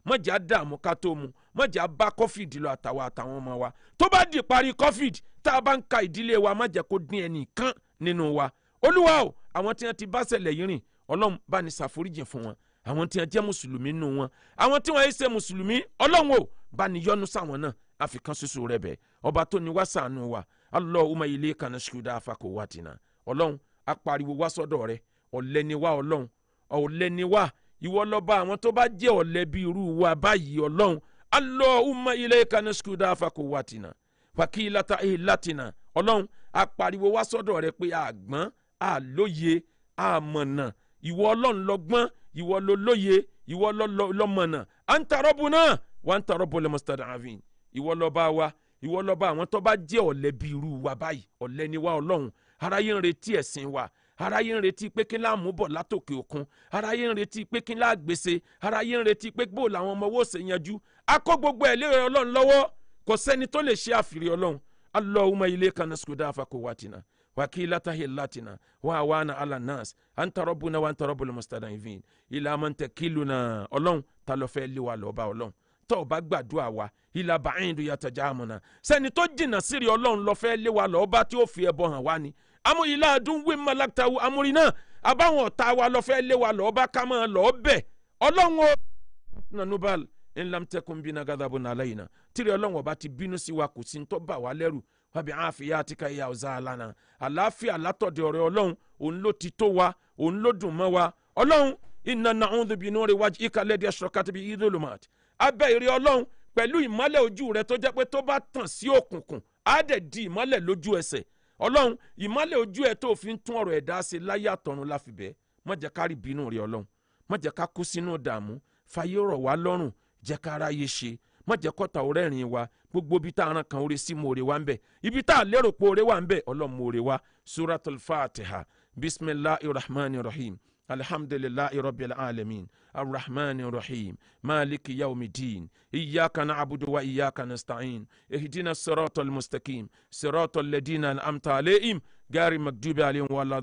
[SPEAKER 1] mọ̀jà dààmú ká tó mu mọ̀jà bá covid lọ àtàwọn àtàwọn ọmọ wa tó bá di parí covid tá a bá ń ka ìdílé wa má jẹ́ kó dín ẹnì kan nínú wa olúwa o àwọn tí wọ́n ti bá ṣẹlẹ̀ yìí rìn ọlọ́run bá ní ṣàforíjì fún wọn àwọn tí wọ́n jẹ́ mùsùlùmí nù wọn àwọn tí wọ́n yé ṣe mùsùlùmí ọlọ́run o bá ní yọ́nú sáwọn náà àfikàn ṣoṣo rẹ bẹ̀ ọba tó ní wá ṣàánú wa Allahumma ilayka nashkuda afako watina ọlọ́run apariwo wá sọ́dọ̀ rẹ ọ̀lẹ ni wá ọlọ́run ọ̀lẹ ni wá ìwọ lọ́ba àwọn tó bá jẹ́ ọ̀lẹ bí irú wa báyìí ọlọ́run Allahumma ilayka nashkuda afako watina wàkìlata ìlàtìnà ọlọ́run apariwo wá sọ́dọ̀ rẹ pé àgbọ́n àlóye àmọ̀nà ìwọ ọlọ́run lọ́gbọ́n ìwọ ló lóye ìwọ lọ́mọ̀nà à ń tarọ́ bu náà wà ń tarọ́ bu lẹ́mọ̀sítàdàvìn ìwọ lọ́ba wa ìwọ lọ́ba àwọn tó bá jẹ́ ọ̀lẹ bí irú wa báyìí ọ̀lẹ ni wá ọlọ́run aráyé ń retí ẹ̀sìn wa aráyé ń retí pé kí láàmú bọ̀ látòkè òkun aráyé ń retí pé kí láàgbèsè aráyé ń retí pé bó làwọn ọmọ owó ṣe yanjú akó gbogbo ẹ̀ lé ọlọ́run lọ́wọ́ kò sẹ́ni tó lè ṣe àfìrí ọlọ́run allahumma ilayka naskuda fakuwatina wakilata hilatina wa awana ala nas anta rabbuna wa anta rabbul mustada'ifin ila man takiluna ọlọ́run ta ló fẹ́ lé wa lọ́ba ọlọ́run tó o bá gbàdúrà wa ila ba'indu yatajamuna sẹ́ni tó jìnnà sírí ọlọ́run ló fẹ́ lé wa lọ́ba tí ó fi ẹbọ hàn wá ni amú ilá adún wí malakitawu amúrí náà abáwọn ọ̀tá wa ló fẹ́ lé wa lọ́ba ká máa lọ́ọ́ bẹ̀ ọlọ́run o nanubal ńlamtẹkùn bínú agadabu nàlẹyìn tìrẹ ọlọ́run ọba ti bínú sí wa kò sí ntọ́ bà wá lẹ́rù wàbí àfìyà àti káyà ọ̀zá àlànà àlàáfíà látọ̀dẹ̀ ọ̀rẹ́ ọlọ́run òun ló ti tó wa òun ló dùn mọ́ wa ọlọ́run iná nàún bínú rẹ̀ wájú ìkàlẹ́dẹ̀ aṣọ́kàtì bíi idolomat abẹ́ ìrẹ́ ọlọ́run pẹ̀lú ìmọ́lẹ̀ ojú rẹ̀ tó jẹ́ pé tó bá tàn sí òkùnkùn á dẹ̀ di ìmọ́lẹ̀ lójú ẹsẹ̀ ọlọ́run ìmọ́lẹ̀ ojú ẹ̀ tó fi ń tún ọ̀rọ̀ ẹ̀dá ṣe láyé àtọ̀run láfibẹ́ má jẹ́ ká rí bínú rẹ̀ ọlọ́run má jẹ́ ká kú sínú dààmú fàyè rọ̀ wá lọ́rùn jẹ́ ká ráyè ṣe má jẹ́ kọ́ta ọ̀rẹ́ rìn wa gbogbo ibi tá a ran kan oore sí mo oore wa ń bẹ̀ ibi tá a lérò pé oore wa ń bẹ̀ ọlọ́run mo oore wa suratul fatiha bisimilahi rahman rahim alhamdulilahi rabbil alamin arrahman rahim maliki yaumidin iyaka na'budu wa iyaka nasta'in ihdina siratal mustaqim siratal ladina an'amta alayhim gari magdubi alayhim wala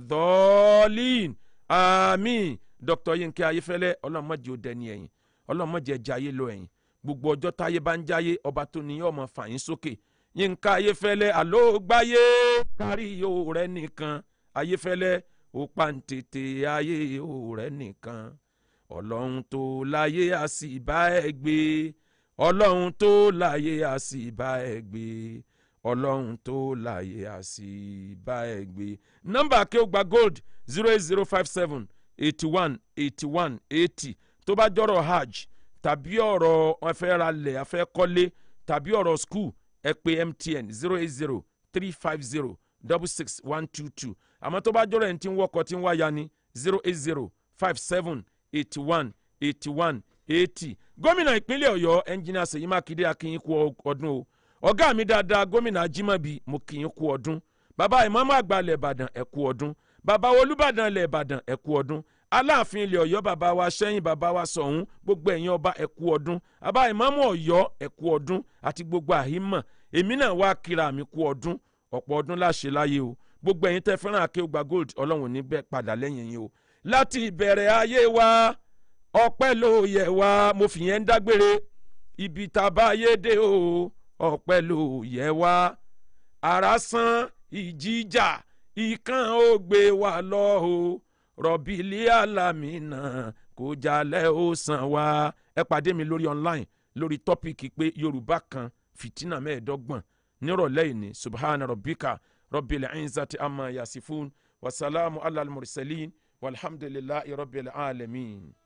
[SPEAKER 1] dhalin àmín dr yinke ayefẹlẹ ọlọ́run má jẹ́ ó dẹni ẹ̀yìn ọlọ́run má jẹ́ jayé lọ ẹ̀yìn gbogbo ọjọ́ táyé bá ń jáyé ọba tó ní ọmọ fàyín sókè yínká ayéfẹ́lẹ́ àló gbáyé kárí yóò rẹ nìkan ayéfẹ́lẹ́ ó pàǹtètè ayé yóò rẹ nìkan ọlọ́run tó láyé a sì bá ẹ gbé ọlọ́run tó láyé a sì bá ẹ gbé ọlọ́run tó láyé a sì bá ẹ gbé. nọ́mbà akéwògbà gold zero eight zero five seven eighty one eighty one eighty tó bá jọ̀rọ̀ hajj tàbí ọ̀rọ̀ afẹ́ ra lẹ̀ afẹ́ kọ́lé tàbí ọ̀rọ̀ school ẹ pè mtn zero eight zero three five zero double six one two two àmọ́ tó bá jọ̀rọ̀ ẹ̀ ń tí ń wọkọ̀ tí ń wáyà ní zero eight zero five seven eighty one eighty one eighty gómìnà ìpínlẹ̀ ọ̀yọ́ ẹnjìnìà ṣèyí mákindé akínyìn kú ọdún o ọ̀gá mi dáadáa gómìnà ajímọ̀bí mo kìyìn kú ọdún bàbá ìmáàmù àgbà ilẹ̀ ìbàdàn ẹ kú ọdún bàbá olùbàdàn ilẹ̀ ìbàdàn ẹ kú ọdún aláàfin ilẹ̀ ọ̀yọ́ bàbá wa sẹ́yìn bàbá wa sọ̀hún gbogbo ẹ̀yin ọba ẹ kú ọdún bàbá ìmáàmù ọ̀yọ́ ẹ kú ọdún àti gbogbo àhímọ̀ èmi náà wá kíra mi kú ọdún ọ̀pọ̀ ọdún láṣẹ láyé o gbogbo ẹ̀yin tẹ́ fẹ́ràn akéwùgbà gold ọlọ́run ní bẹ́ẹ̀ padà lẹ́yìn yín o láti ìbẹ̀rẹ̀ ayé wa ọpẹ́ ló yẹ wá mo fi yẹn ń dágbére ibi tá a bá yé dé o ọpẹ́ ló yẹ wá ara san ìjìjà ìkan ó gbé wa lọ o rọ̀bìlì alamina kò jalè ó san wá ẹ pàdé mi lórí online lórí tọ́pìkì pé yorùbá kan fìtínà mẹ́ẹ̀ẹ́dọ́gbọ̀n nírọ̀lẹ́ ìní subhana rabbika rabbil izzati amma yasifun wasalaamu alal mursalin walhamdulillahi rabbil alamin.